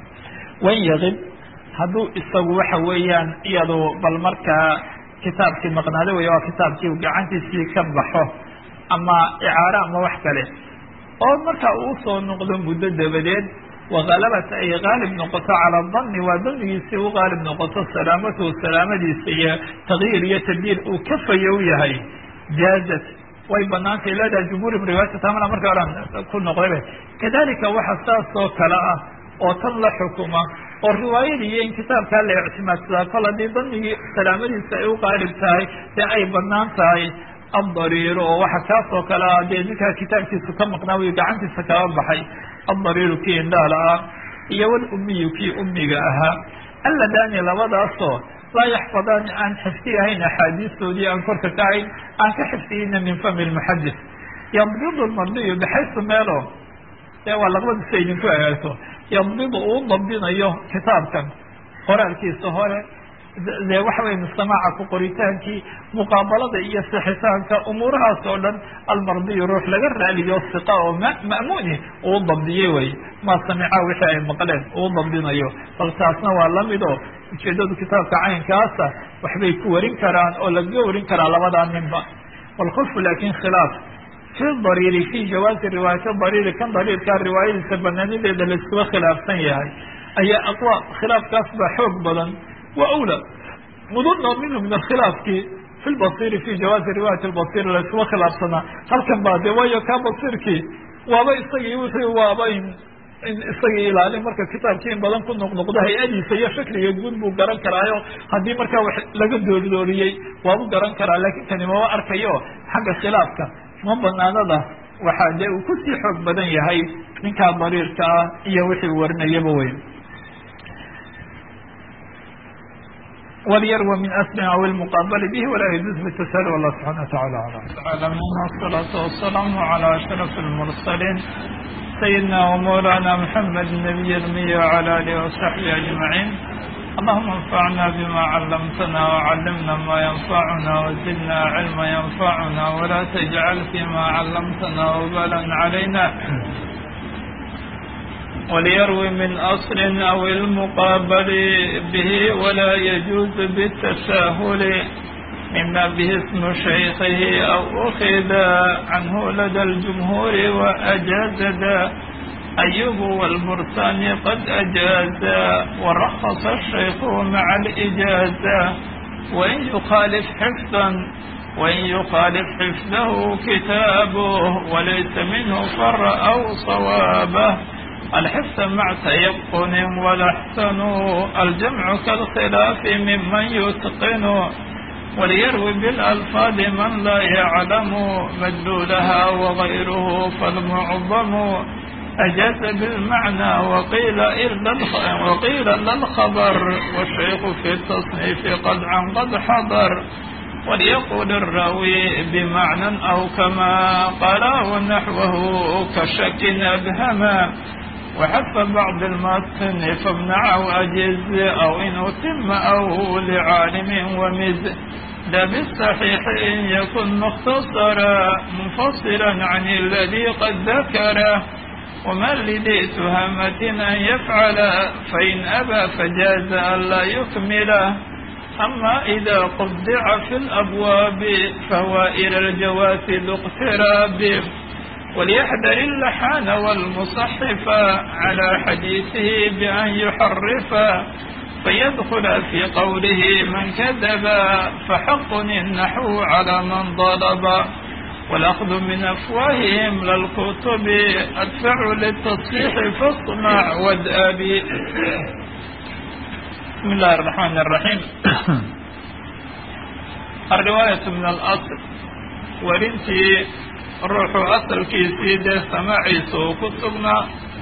wan yaqib hadduu isagu waxa weeyaan iyadu bal markaa kitaabkii maqnaado wey waa kitaabkii gacantiisii ka baxo ama icaaro ama wax kale oo marka uu usoo noqdo muddo dabadeed wagalabat ay qaalib noqoto cala dani waa danigiisii u qaalib noqoto salaamatuhu salaamadiisa iyo takyiir iyo tabdiil uu ka fayow yahay jaazat way banaantay leedahay jumhuuri riwaayata tamana marka oran ku noqdayba kadalika waxa saas oo kale ah oo tan la xukuma oo riwaayadii iyo in kitaabkaa la ictimaadsadaa kol haddii danigii salaamadiisa ay u qaalib tahay dee ay banaan tahay addariiru oo waxa kaas oo kale ah dee ninkaa kitaabkiisu ka maqnaa wiy gacantiisa kaba baxay addariiru kii indhaala ah iyo walumiyu kii umiga ahaa alladani labadaasoo laa yaxfadaani aan xifdiyahayn axaadiistoodii aan korka ka hayn aan ka xifdiyeyna min fami lmuxadis yadbidu lmardiyu baxaysu meelo dee waa laqbadiisa idinku eegto yadbidu uu dabdinayo kitaabkan qoraalkiisa hore dee waxa weye mustamaaca ku qoritaankii muqaabalada iyo sixitaanka umuurahaas oo dhan almardiyu ruux laga raaliyo siqa oo m ma'muuni uu dabdiyey wey maa samica wixii ay maqleen uu dabdinayo bal taasna waa lamid oo ujeedadu kitaabka caynkaasa waxbay ku warin karaan oo lagaga warin karaa labadaa ninba walkhulfu laakin khilaaf fi dariiri fi jawaazi riwaayati dariiri kan dariirkaa riwaayadiisa banaanideeda laiskuba khilaafsan yahay ayaa aqwa khilaafkaas baa xoog badan wa awla muduna minhu min alkhilaafki fi lbasiri fi jawaazi riwaayati lbasir laiskuba khilaafsanaa halkan baa de waayo kaa basirkii waaba isagii wixii waaba isagii ilaalin marka kitaabkii in badan ku noqnoqdo hay-adiisa iyo shakliga guud buu garan karaayo haddii markaa wax laga dooridooriyey waabu garan karaa laakin kani maba arkayo xagga khilaafka ma banaanada waxaa dee uu kusii xoog badan yahay ninkaa dariirka ah iyo wixii warinayaba weyn walyarwa min asli aw ilmuqaabali bihi walaa yajuuz bitasal wallah subxana watacala alam wasalaatu wasalaamu cala ashraf lmursaliin سيدنا ومولانا محمد النبي المي وعلى آله وصحبه أجمعين اللهم انفعنا بما علمتنا وعلمنا ما ينفعنا وزدنا علما ينفعنا ولا تجعل فيما علمتنا وبالا علينا وليروي من أصل أو المقابل به ولا يجوز بالتساهل مما به اسم شيخه أو أخذ عنه لدى الجمهور وأجاز ذا أيوب والبرساني قد أجاز ورخص الشيخ مع الإجازة وإن يخالف حفظا وإن يخالف حفظه كتابه وليس منه فر أو صوابه الحفظ مع تيقن والأحسن الجمع كالخلاف ممن يتقن وليروي بالألفاظ من لا يعلم مدلولها وغيره فالمعظم أجاز بالمعنى وقيل إلا وقيل لا الخبر والشيخ في التصنيف قد عن قد حضر وليقول الراوي بمعنى أو كما قال نحوه كشك أبهما وحف بعض المتن فامنع وأجز أو إن أتم أو لعالم ومز لا بالصحيح إن يكن مختصرا منفصلا عن الذي قد ذكره ومن لذي تهمة أن يفعل فإن أبى فجاز ألا يكمله أما إذا قدع في الأبواب فهو إلى الجواز ذو اقتراب وليحذر اللحان والمصحف على حديثه بأن يحرف فيدخل في قوله من كذب فحق النحو على من ضرب والأخذ من أفواههم للكتب أدفع للتصحيح فاصنع وادأبي بسم الله الرحمن الرحيم الرواية من الأصل ورنتي ruuxu asalkiisii dee samaaciisa uu ku sugnaa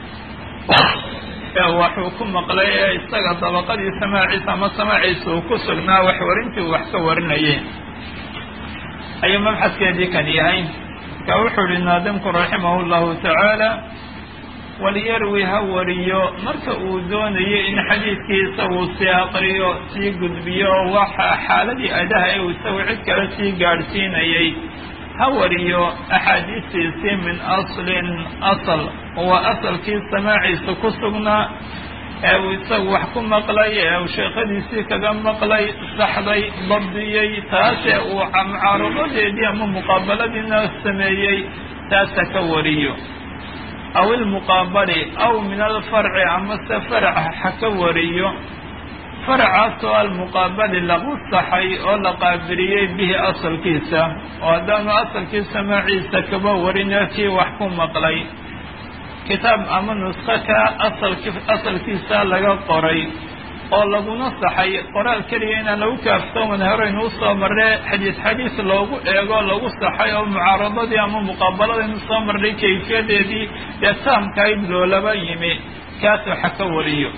ee waxuu ku maqlay ee isaga dabaqadii samaaciisa ama samaaciisa uu ku sugnaa wax warintii uu wax ka warinayay ayuu mabxadkeedii kan yahay marka wuxuu ihi naadimku raximahu llahu tacaala waliyarwi ha wariyo marka uu doonayo in xadiidkiisa uu sii aqriyo sii gudbiyo oo waxa xaaladii adaha ee uu isagu cid kale sii gaadhsiinayay ha wariyo axaadiistiisii min aslin asal waa asalkii samaaciisa ku sugnaa ee uu isagu wax ku maqlay ee uu sheekhadiisii kaga maqlay saxday dabdiyey taasee uu mucaaradadeedii ama muqaabaladiina sameeyey taasa ka wariyo aw ilmuqaabali aw min alfarci amase farac ha ka wariyo faracaas oo almuqaabali lagu saxay oo la qaabiliyey bihi asalkiisa oo haddaanu asalkii samaaciisa kaba warinee kii wax ku maqlay kitaab ama nusko ka asalki asalkiisa laga qoray oo laguna saxay qoraal keliya inaan lagu kaaftooman horeynu usoo marre xadiis xadiis loogu eego lagu saxay oo mucaaradadii ama muqaabaladaynu soo marnay kayfiyadeedii dee taamkayd loolaba yimi kaas waxa ka wariyo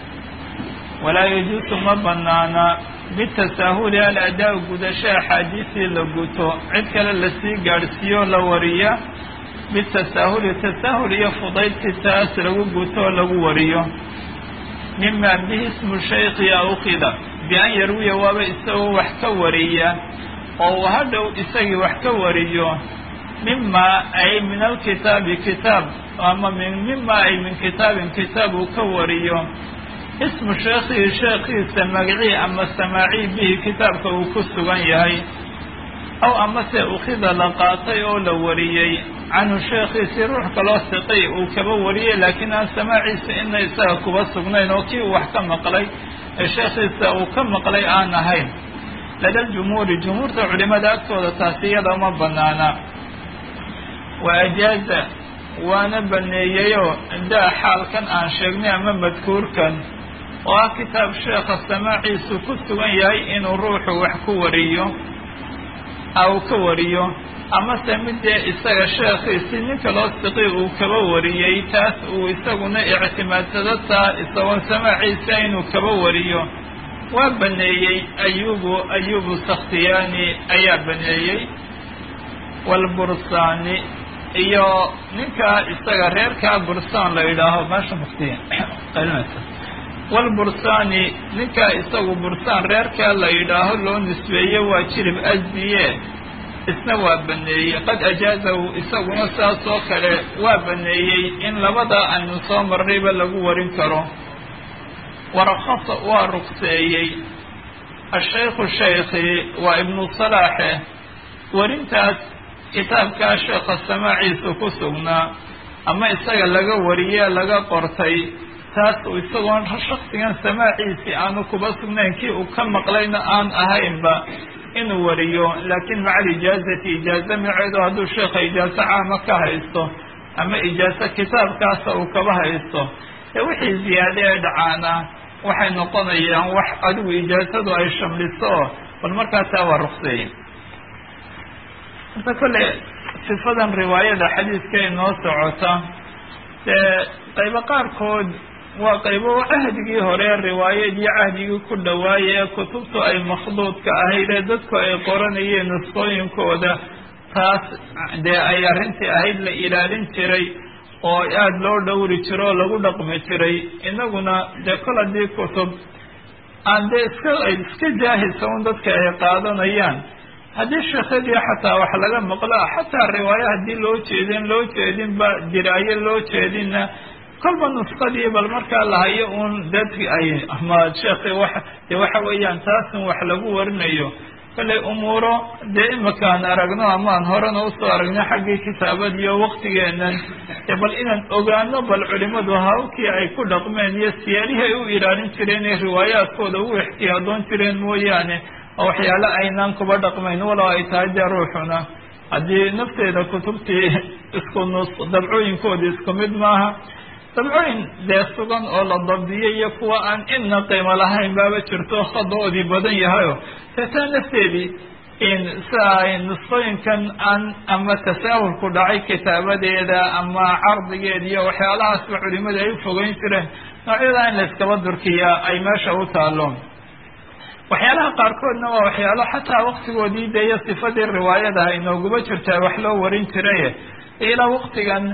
walaa yajuusu ma banaana bitasaahuli aladaa gudasho axaadiisii la guto cid kale lasii gaadhsiiyo la wariya bitasaahuli tasaahul iyo fudaydsi taas lagu guto oo lagu wariyo mima bihi ismu shaykhi awkida bi-an yarwiya waaba isagoo wax ka wariya oo uu hadhow isagii wax ka wariyo mima ay min alkitaabi kitaab ama min mima ay min kitaabin kitaab uu ka wariyo ismu sheekhihi sheekhiisa magacii ama samaacii bihi kitaabka uu ku sugan yahay aw amase ukhida la qaatay oo la wariyey canhu sheekhiisii ruux kaloo siqay uu kaba wariyey laakiin aan samaaciisa ina isaga kuba sugnayn oo kii uu wax ka maqlay ee sheekhiisa uu ka maqlay aan ahayn lada jumhuuri jumhuurta culimada agtooda taasi iyada uma banaana wa ajaaza waana baneeyeyoo daa xaalkan aan sheegnay ama madkuurkan oo ah kitaab sheekha samaaciisu ku sugan yahay inuu ruuxu wax ku wariyo uu ka wariyo amase midee isaga sheekhiisi ninka loo siqi uu kaba wariyey taas uu isaguna ictimaadsado taa isagoon samaaciisa inuu kaba wariyo waa baneeyey ayubu ayubu sakhtiyaani ayaa baneeyey walbursaani iyo ninkaa isaga reerkaa bursaan la yidhaaho meesha muftiya walbursaani ninkaa isagu bursaan reerkaa la yidhaaho loo nisbeeye waa jirib asdiye isna waa baneeyey qad ajaazahu isaguna saas oo kale waa baneeyey in labada aynu soo marnayba lagu warin karo warakasa waa rugseeyey ashaykhu shaykhi waa ibnu salaaxe warintaas kitaabkaa sheekha samaaciisa ku sugnaa ama isaga laga wariyee laga qortay taas uu isagoon shaksigan samaaciisii aanu kuba sugnayn kii uu ka maqlayna aan ahaynba inuu wariyo laakiin maca alijaazati ijaaza maceedu hadduu sheekha ijaazo caama ka haysto ama ijaazo kitaabkaasa uu kaba haysto ee wixii ziyaade ee dhacaana waxay noqonayaan wax adigu ijaazadu ay shamliso oo bal markaa taa waa rukseeye inta kolle sifadan riwaayada xadiiska inoo socota dee qaybo qaarkood waa qaybo cahdigii hore riwaayadii cahdigii ku dhawaaya ee kutubtu ay makhduudka ahayd ee dadku ay qoranayeen nusqooyinkooda taas dee ay arrintii ahayd la ilaalin jiray oo aada loo dhowri jiro oo lagu dhaqmi jiray inaguna dee kol haddii kutub aan dee iska ay iska jaahisa un dadka ay qaadanayaan haddii sheekadii xataa wax laga maqlo xataa riwaayo haddii loo jeedin loo jeedinba diraayo loo jeedinna kolba nusqadii bal markaa lahayo uun dadki ay ama sheekhi wa dee waxa weeyaan taasun wax lagu warinayo kollay umuuro dee imakaan aragno amaan horena usoo aragno xaggii kitaabadiiyo waktigeenan dee bal inaan ogaano bal culimadu hawkii ay ku dhaqmeen iyo siyaalihii ay u ilaalin jireen ee riwaayaadkooda u ixtiyaadoon jireen mooyaane oo waxyaale aynaan kuba dhaqmayn walow ay tahay dee ruuxuna haddii nafteeda kutubtii isku nus dabcooyinkoodii isku mid maaha dabcooyin dee sugan oo la dabdiyay iyo kuwa aan inna qiimo lahayn baaba jirto hadoodii badan yahayo teetaa nafteedii sida nusqooyinkan aan ama tasaahulku dhacay kitaabadeeda ama cardigeeda iyo waxyaalahaasba culimadu ay u fogeyn jireen noocyada in la iskaba durkiyaa ay meesha u taalo waxyaalaha qaarkoodna waa waxyaalo xataa waktigoodii de iyo sifadii riwaayadaha inooguba jirtaa wax loo warin jiray ilaa waktigan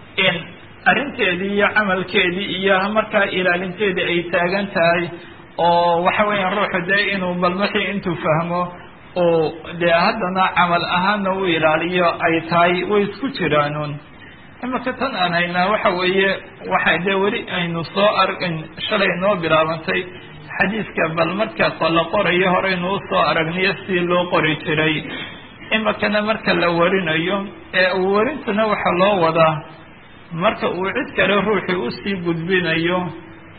arrinteedii iyo camalkeedii iyo markaa ilaalinteedii ay taagan tahay oo waxa weeyaan ruuxu dee inuu balmaxii intuu fahmo oo dee haddana camal ahaana u ilaaliyo ay tahay way isku jiraanuun imaka tan aan haynaa waxa weeye waxay dee weli aynu soo argin shalay noo bilaabantay xadiiska bal marka la qorayo horeynu usoo aragniyo si loo qori jiray imakana marka la warinayo ee uu warintuna waxaa loo wadaa marka uu cid kale ruuxii usii gudbinayo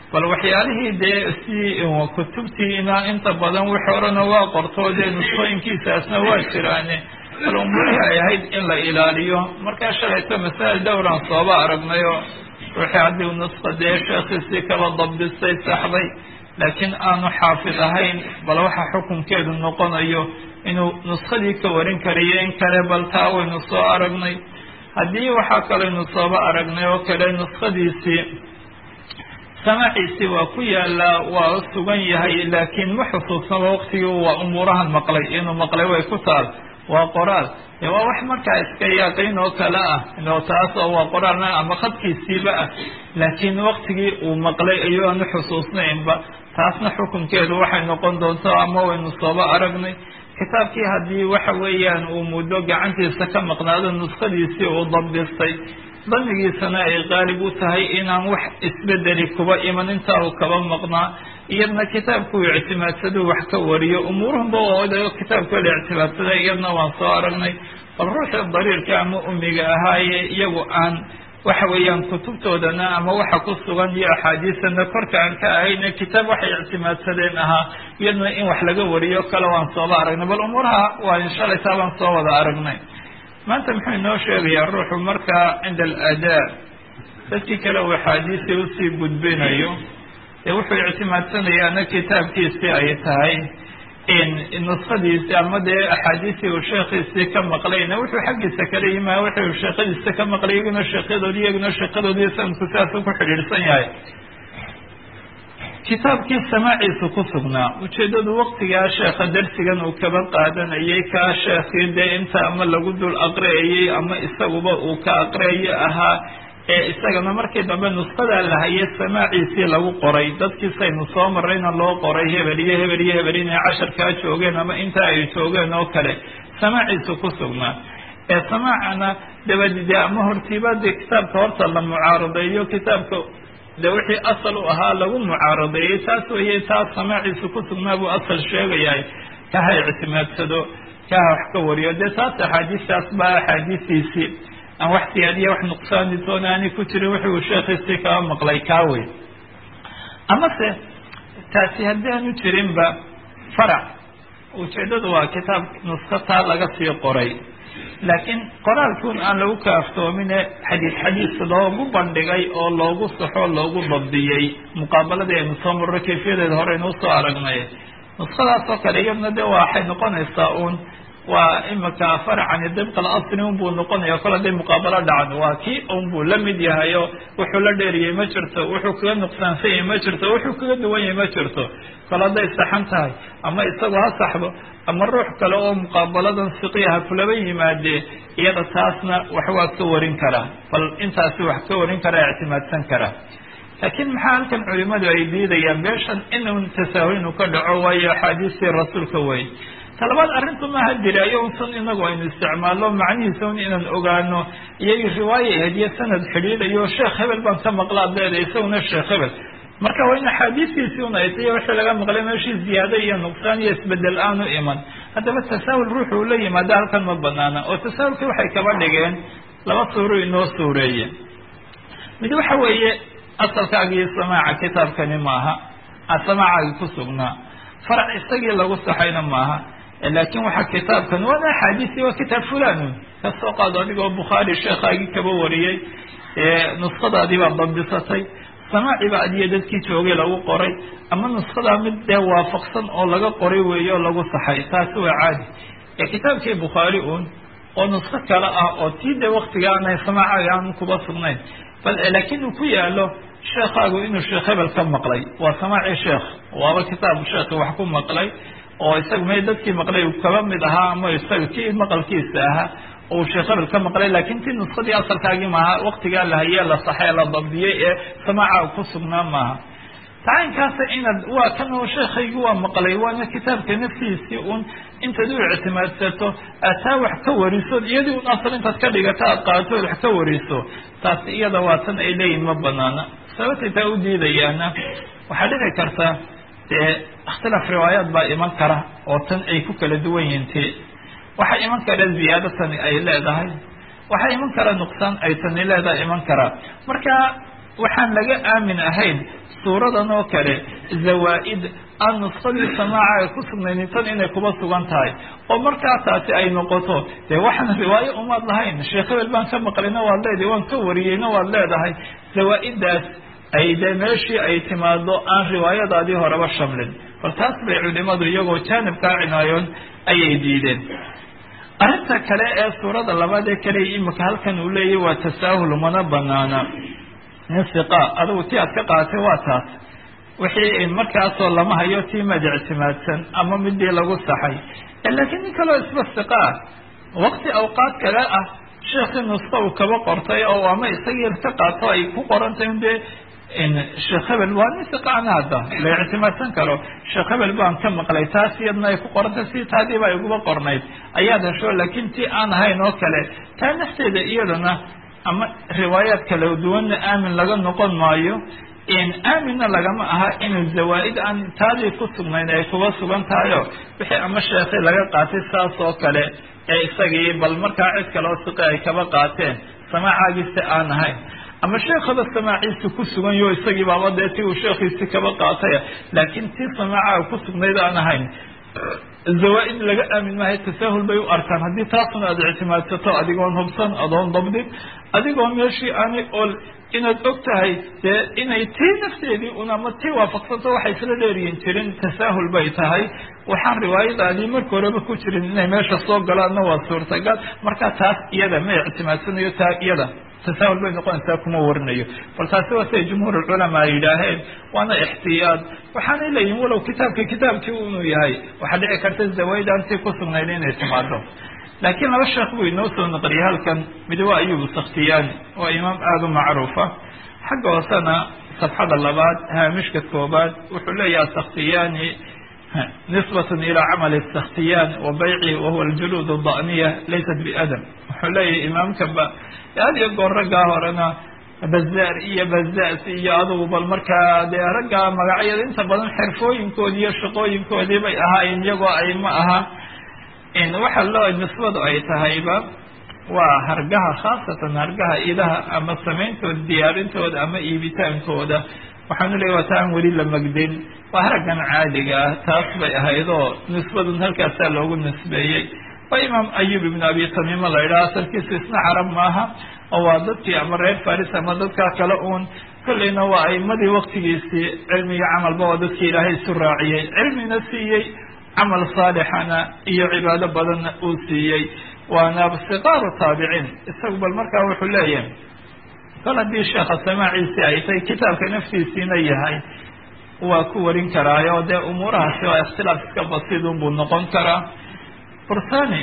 bal waxyaalihii dee si kutubtiina inta badan wix horena waa qorto dee nusqooyinkiisaasna waa jiraane bal umuurihii ay ahayd in la ilaaliyo markaa shalayto masaa'il dhowran sooba aragnayo ruuxii haddii nusqa dee sheekhiisii kaba dabdistay saxday laakiin aanu xaafid ahayn bal waxa xukunkeedu noqonayo inuu nuskadii ka warin kariyo in kale bal taa waynu soo aragnay haddii waxaa kaleynu sooba aragnay oo kale nuskadiisii samaaciisii waa ku yaalaa waa sugan yahay laakiin ma xusuusnaba waqtigii waa umuurahan maqlay inuu maqlay way ku taal waa qoraal dee waa wax markaa iska yaaqayn oo kale ah oo taas oo waa qoraalna ama khadkiisiiba ah laakiin waqtigii uu maqlay ayuu aanu xusuusnaynba taasna xukunkeedu waxay noqon doonto ama waynu sooba aragnay kitaabkii haddii waxa weeyaan uu muddo gacantiisa ka maqnaado nuskadiisii uu dabdistay damigiisana ay qaalib u tahay inaan wax isbedeli kuba iman intaa uu kaba maqnaa iyadna kitaabkuu ictimaadsaduu wax ka wariyo umuuruhunba oo kitaabka la ictimaadsaday iyadna waan soo aragnay bal ruuxii dariirka ama umiga ahaaye iyagu aan waxa weeyaan kutubtoodana ama waxa ku sugan iyo axaadiisana korka aan ka ahayne kitaab waxay ictimaadsadeen ahaa iyadna in wax laga wariyo kale waan sooba aragnay bal umuuraha waa inshalaytaa baan soo wada aragnay maanta muxuu inoo sheegayaa ruuxu markaa cinda aladaa dadkii kale uu axaadiisii usii gudbinayo ee wuxuu ictimaadsanayaana kitaabkiisii ay tahay nuskadiisi ama dee axaadiisii uu sheekhiisii ka maqlayna wuxuu xaggiisa kala yimaa wuxuu sheekadiisa ka maqlay iyaguna sheekyadoodi iyaguna sheekyadoodii sanadku sidaasuu ku xidhiidhsan yahay kitaabkii samaaciisu ku sugnaa ujeeddadu waktigaa sheekha darsigan uu kaba qaadanayay kaa sheekhii dee inta ama lagu dul aqriyayay ama isaguba uu ka aqriyayo ahaa ee isagana markii dambe nusqadaa la hayay samaaciisii lagu qoray dadkiisaynu soo marrayna loo qoray hebel iyo hebel iyo hebel inay casharkaa joogeen ama inta ay joogeen oo kale samaaciisu ku sugnaa ee samaacana dabadi dee ama hortiiba dee kitaabka horta la mucaaradeeyo kitaabka de wixii asal u ahaa lagu mucaaradeeyey taas weeye taas samaaciisu ku sugnaa buu asal sheegayahay kaha ictimaadsado kaha wax ka wariyo dee taas axaadiistaas baa axaadiistiisii aan wax siyaadiya wax nuqsaani toona aanay ku jirin wuxuu sheekhiisii kaba maqlay kaa wey amase taasi haddii aanu jirinba farac ujeeddadu waa kitaab nusko taa laga sii qoray laakiin qoraalkuun aan lagu kaaftoomine xadiis xadiis loogu bandhigay oo loogu saxo loogu dabdiyey muqaabaladii aynu soo marro kayfiyadeeda hore aynu usoo aragnay nuskadaas oo kale iyadna de waxay noqonaysaa uun waa imika farcani dibqa alasli unbuu noqonaya kol haday muqaabalo dhacan waa kii unbuu la mid yahay oo wuxuu la dheeriyey ma jirto wuxuu kaga nuqsaansan yahay ma jirto wuxuu kaga duwan yahay ma jirto kol hadday saxan tahay ama isagu ha saxdo ama ruux kale oo muqaabaladan siqiyaha kulaba yimaadee iyada taasna wax waa ka warin karaa bal intaasi wax ka warin karaa ictimaadsan karaa laakiin maxaa halkan culimadu ay diidayaan meeshan inuu tasaahul ka dhaco waayo axaadiistii rasuulka wey talabaad arrintu maaha diraayo unsan inagu aynu isticmaalno macnihiisa un inaan ogaano iyagii riwaaya hediye sanad xidhiidhayo sheekh hebel baan ka maqlaa deeda isaguna sheekh hebel marka waa in axaadiistiisii un ay tayo wixii laga maqlay meeshii ziyaado iyo nuqsaan iyo isbedel aanu iman haddaba tasaahul ruuxu uu la yimaado halkan ma banaana oo tasaahulkii waxay kaba dhigeen laba suuro inoo suureeye mid waxa weeye asalkaagii samaaca kitaabkani maaha samaacagi ku sugnaa farac isagii lagu saxayna maaha laakin waxaa kitaabkan waana axaadiisi waa kitaab fulanun kasoo qaado adigoo bukhaari sheekhaagii kaba wariyey nuskadaadii baa dabdisatay samaaci ba adiyo dadkii joogay lagu qoray ama nuskadaa mid dee waafaqsan oo laga qoray weeye oo lagu saxay taasi waa caadi ee kitaabkii bukhaari un oo nusko kale ah oo tii dee waktiga aanay samaacaga aan kuba sugnayn bal laakiin uu ku yaalo sheekaagu inuu sheekh hebel ka maqlay waa samaaci sheekh waaba kitaab sheekhi wax ku maqlay oo isaga may dadkii maqlay uu kaba mid ahaa ama isaga kii maqalkiisa ahaa uu sheekh hebel ka maqlay laakiin tii nuskadii asalkaagii maaha waktigaa la hayee la saxee la dabdiyey ee samaaca ku sugnaa maaha tacaynkaasa inaad waa kan oo sheekhaygii waa maqlay waana kitaabka naftiisii un intaad u ictimaadsato aad taa wax ka wariso iyadii un asal intaad ka dhigato aad qaadato ood wax ka wariso taasi iyada waa tan ay leeyihin ma banaana sababtay taa u diidayaana waxaa dhici karta dee ikhtilaaf riwaayaat baa iman kara oo tan ay ku kala duwan yihiin ti waxaa iman kara ziyaado tani ay leedahay waxaa iman kara nuqsaan ay tani leedahay iman karaa marka waxaan laga aamin ahayn suuradan oo kale zawaa-id aan nusqadii samaaca ay ku sugnaynin tan inay kuba sugan tahay oo markaa taasi ay noqoto dee waxaan riwaayo umaad lahayn sheekh hebel baan ka maqlina waad leedahay waan ka wariyeyna waad leedahay zawaa-iddaas ay dee meeshii ay timaado aan riwaayadaadii horeba shamlin bal taas bay culimadu iyagoo jaanibkaa cinaayoon ayay diideen arrinta kale ee suurada labaad ee kale imika halkan uu leeyahy waa tasaahul mana banaana nin siqa adigu ti aad ka qaaatay waa taas wixii markaasoo lama hayo tii mad ictimaadsan ama midii lagu saxay laakiin nin kaleo isba siqaa waqti awqaad kale ah sheekii nuska uu kaba qortay oo ama isagii ka qaato ay ku qorantay dee sheekh hebel waa nin siqaana hadda la ictimaadsan karo sheekh hebel baan ka maqlay taas iyadna ay ku qorantay si taadiiba ay uguba qornayd ayaad hesho laakiin tii aan ahayn oo kale taa nafteeda iyadana ama riwaayaad kala duwanna aamin laga noqon maayo aaminna lagama aha inuu zawaa-id aan taadii ku sugnayn ay kuba sugan tahayo wixii ama sheekhi laga qaatay saas oo kale ee isagii bal markaa cid kale oo siqi ay kaba qaateen samaacagiisi aan ahayn ama sheekhaba samaaciisi ku sugan yo isagii baaba dee ti uu sheekhiisi kaba qaatay laakiin tii samaaca ku sugnayd aan ahayn zawaa-id laga aamin maayo tasaahul bay u arkaan haddii taasuna aad ictimaadsato adigoon hubsan adoon dabdin adigoo meeshii aanay ol inaad og tahay dee inay tii nafteedii un ama tii waafaqsanto waxay isla dheeriyin jirin tasaahul bay tahay waxaan riwaayadaadii marka horeba ku jirin inay meesha soo galaanna waa suurtagal marka taas iyada ma ictimaadsanayo taa iyada tasaahul bay noqonaysaa kuma warinayo bal taasi waa siday jumhuur culamaa ay yidhaaheen waana ixtiyaad waxaanay leeyihin walow kitaabka kitaabkii inuu yahay waxaa dhici karta zawaaid aantii ku sugnayd inay timaado laakiin laba sheekh buu inoo soo naqliyay halkan mid waa ayub sakhtiyaani waa imaam aada u macruufa xagga hoosena safxada labaad haamishka koobaad wuxuu leeyahay sakhtiyaani nisbatan ilaa camali sakhtiyaan wa bayci wahuwa aljuluud da'niya laysat biadam wuxuu leeyahay imaamkaba had iyo goor raggaa horena bazaar iyo bazaas iyo adugu bal markaa dee raggaa magacyada inta badan xirfooyinkoodii iyo shaqooyinkoodii bay ahaayeen iyagoo ay ma aha waxa loo nisbadu ay tahayba waa hargaha khaasatan hargaha idaha ama sameyntooda diyaarintooda ama iibitaankooda waxaanu leeya waa ta aan weli la magdin waa haraggan caadiga ah taas bay ahayd oo nisbadun halkaasaa loogu nisbeeyey waa imaam ayub ibn abi tamiima la yidhaha asalkiisu isna carab maaha oo waa dadkii ama reer faris ama dadkaa kale uun kolleyna waa aimadii waktigiisii cilmiga camalba waa dadkii ilaahay isu raaciyey cilmina siiyey camal saalixana iyo cibaado badanna uu siiyey waana sikaaru taabiciin isagu bal markaa wuxuu leeyahay kol haddii sheekha samaaciisi ay tahay kitaabka naftiisiina yahay waa ku warin karaayo dee umuurahaasi waa ikhtilaaf iska basiidun buu noqon karaa bursani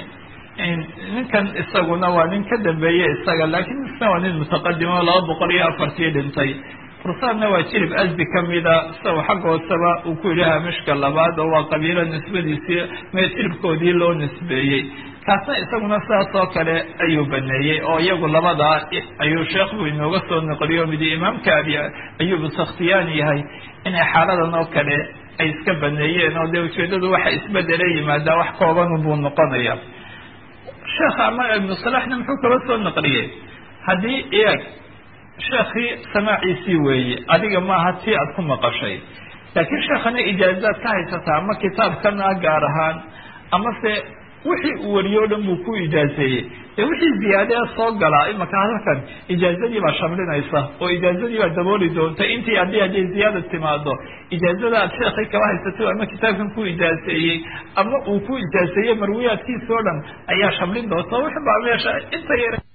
ninkan isaguna waa nin ka dambeeye isaga laakiin isna waa nin mutaqadimo laba boqol iyo afartii dhintay fursaanna waa jilib asdi kamida isago xagga hooseba uu ku yidhi hamishka labaad oo waa qabiilo nisbadiisii mee jilibkoodii loo nisbeeyey kaasna isaguna sidaas oo kale ayuu baneeyey oo iyagu labadaa ayuu sheekhu inooga soo noqliyo midi imaamka abi ayubu sakhtiyaani yahay inay xaaladan oo kale ay iska baneeyeen oo dee ujeedadu waxa isbedele yimaadaa wax kooban buu noqonaya sheekha ama ibnu salaxna muxuu kala soo naqliyey haddii iyag sheekhii samaaciisii weeye adiga maaha tii aad ku maqashay laakiin sheekhana ijaazaad ka haysataa ama kitaabkana gaar ahaan amase wixii uu wariyo o dhan buu ku ijaazeeyey dee wixii ziyaadee soo galaa imaka halkan ijaazadii baa shamlinaysa oo ijaazadii baa dabooli doonta intii haddii hadday ziyaada timaado ijaazada aad sheekhay kaba haysato ama kitaabkan ku ijaazeeyey ama uu ku ijaazeeyey marwiyaadkiisa o dhan ayaa shamlin doonta wix baa meesha inta yar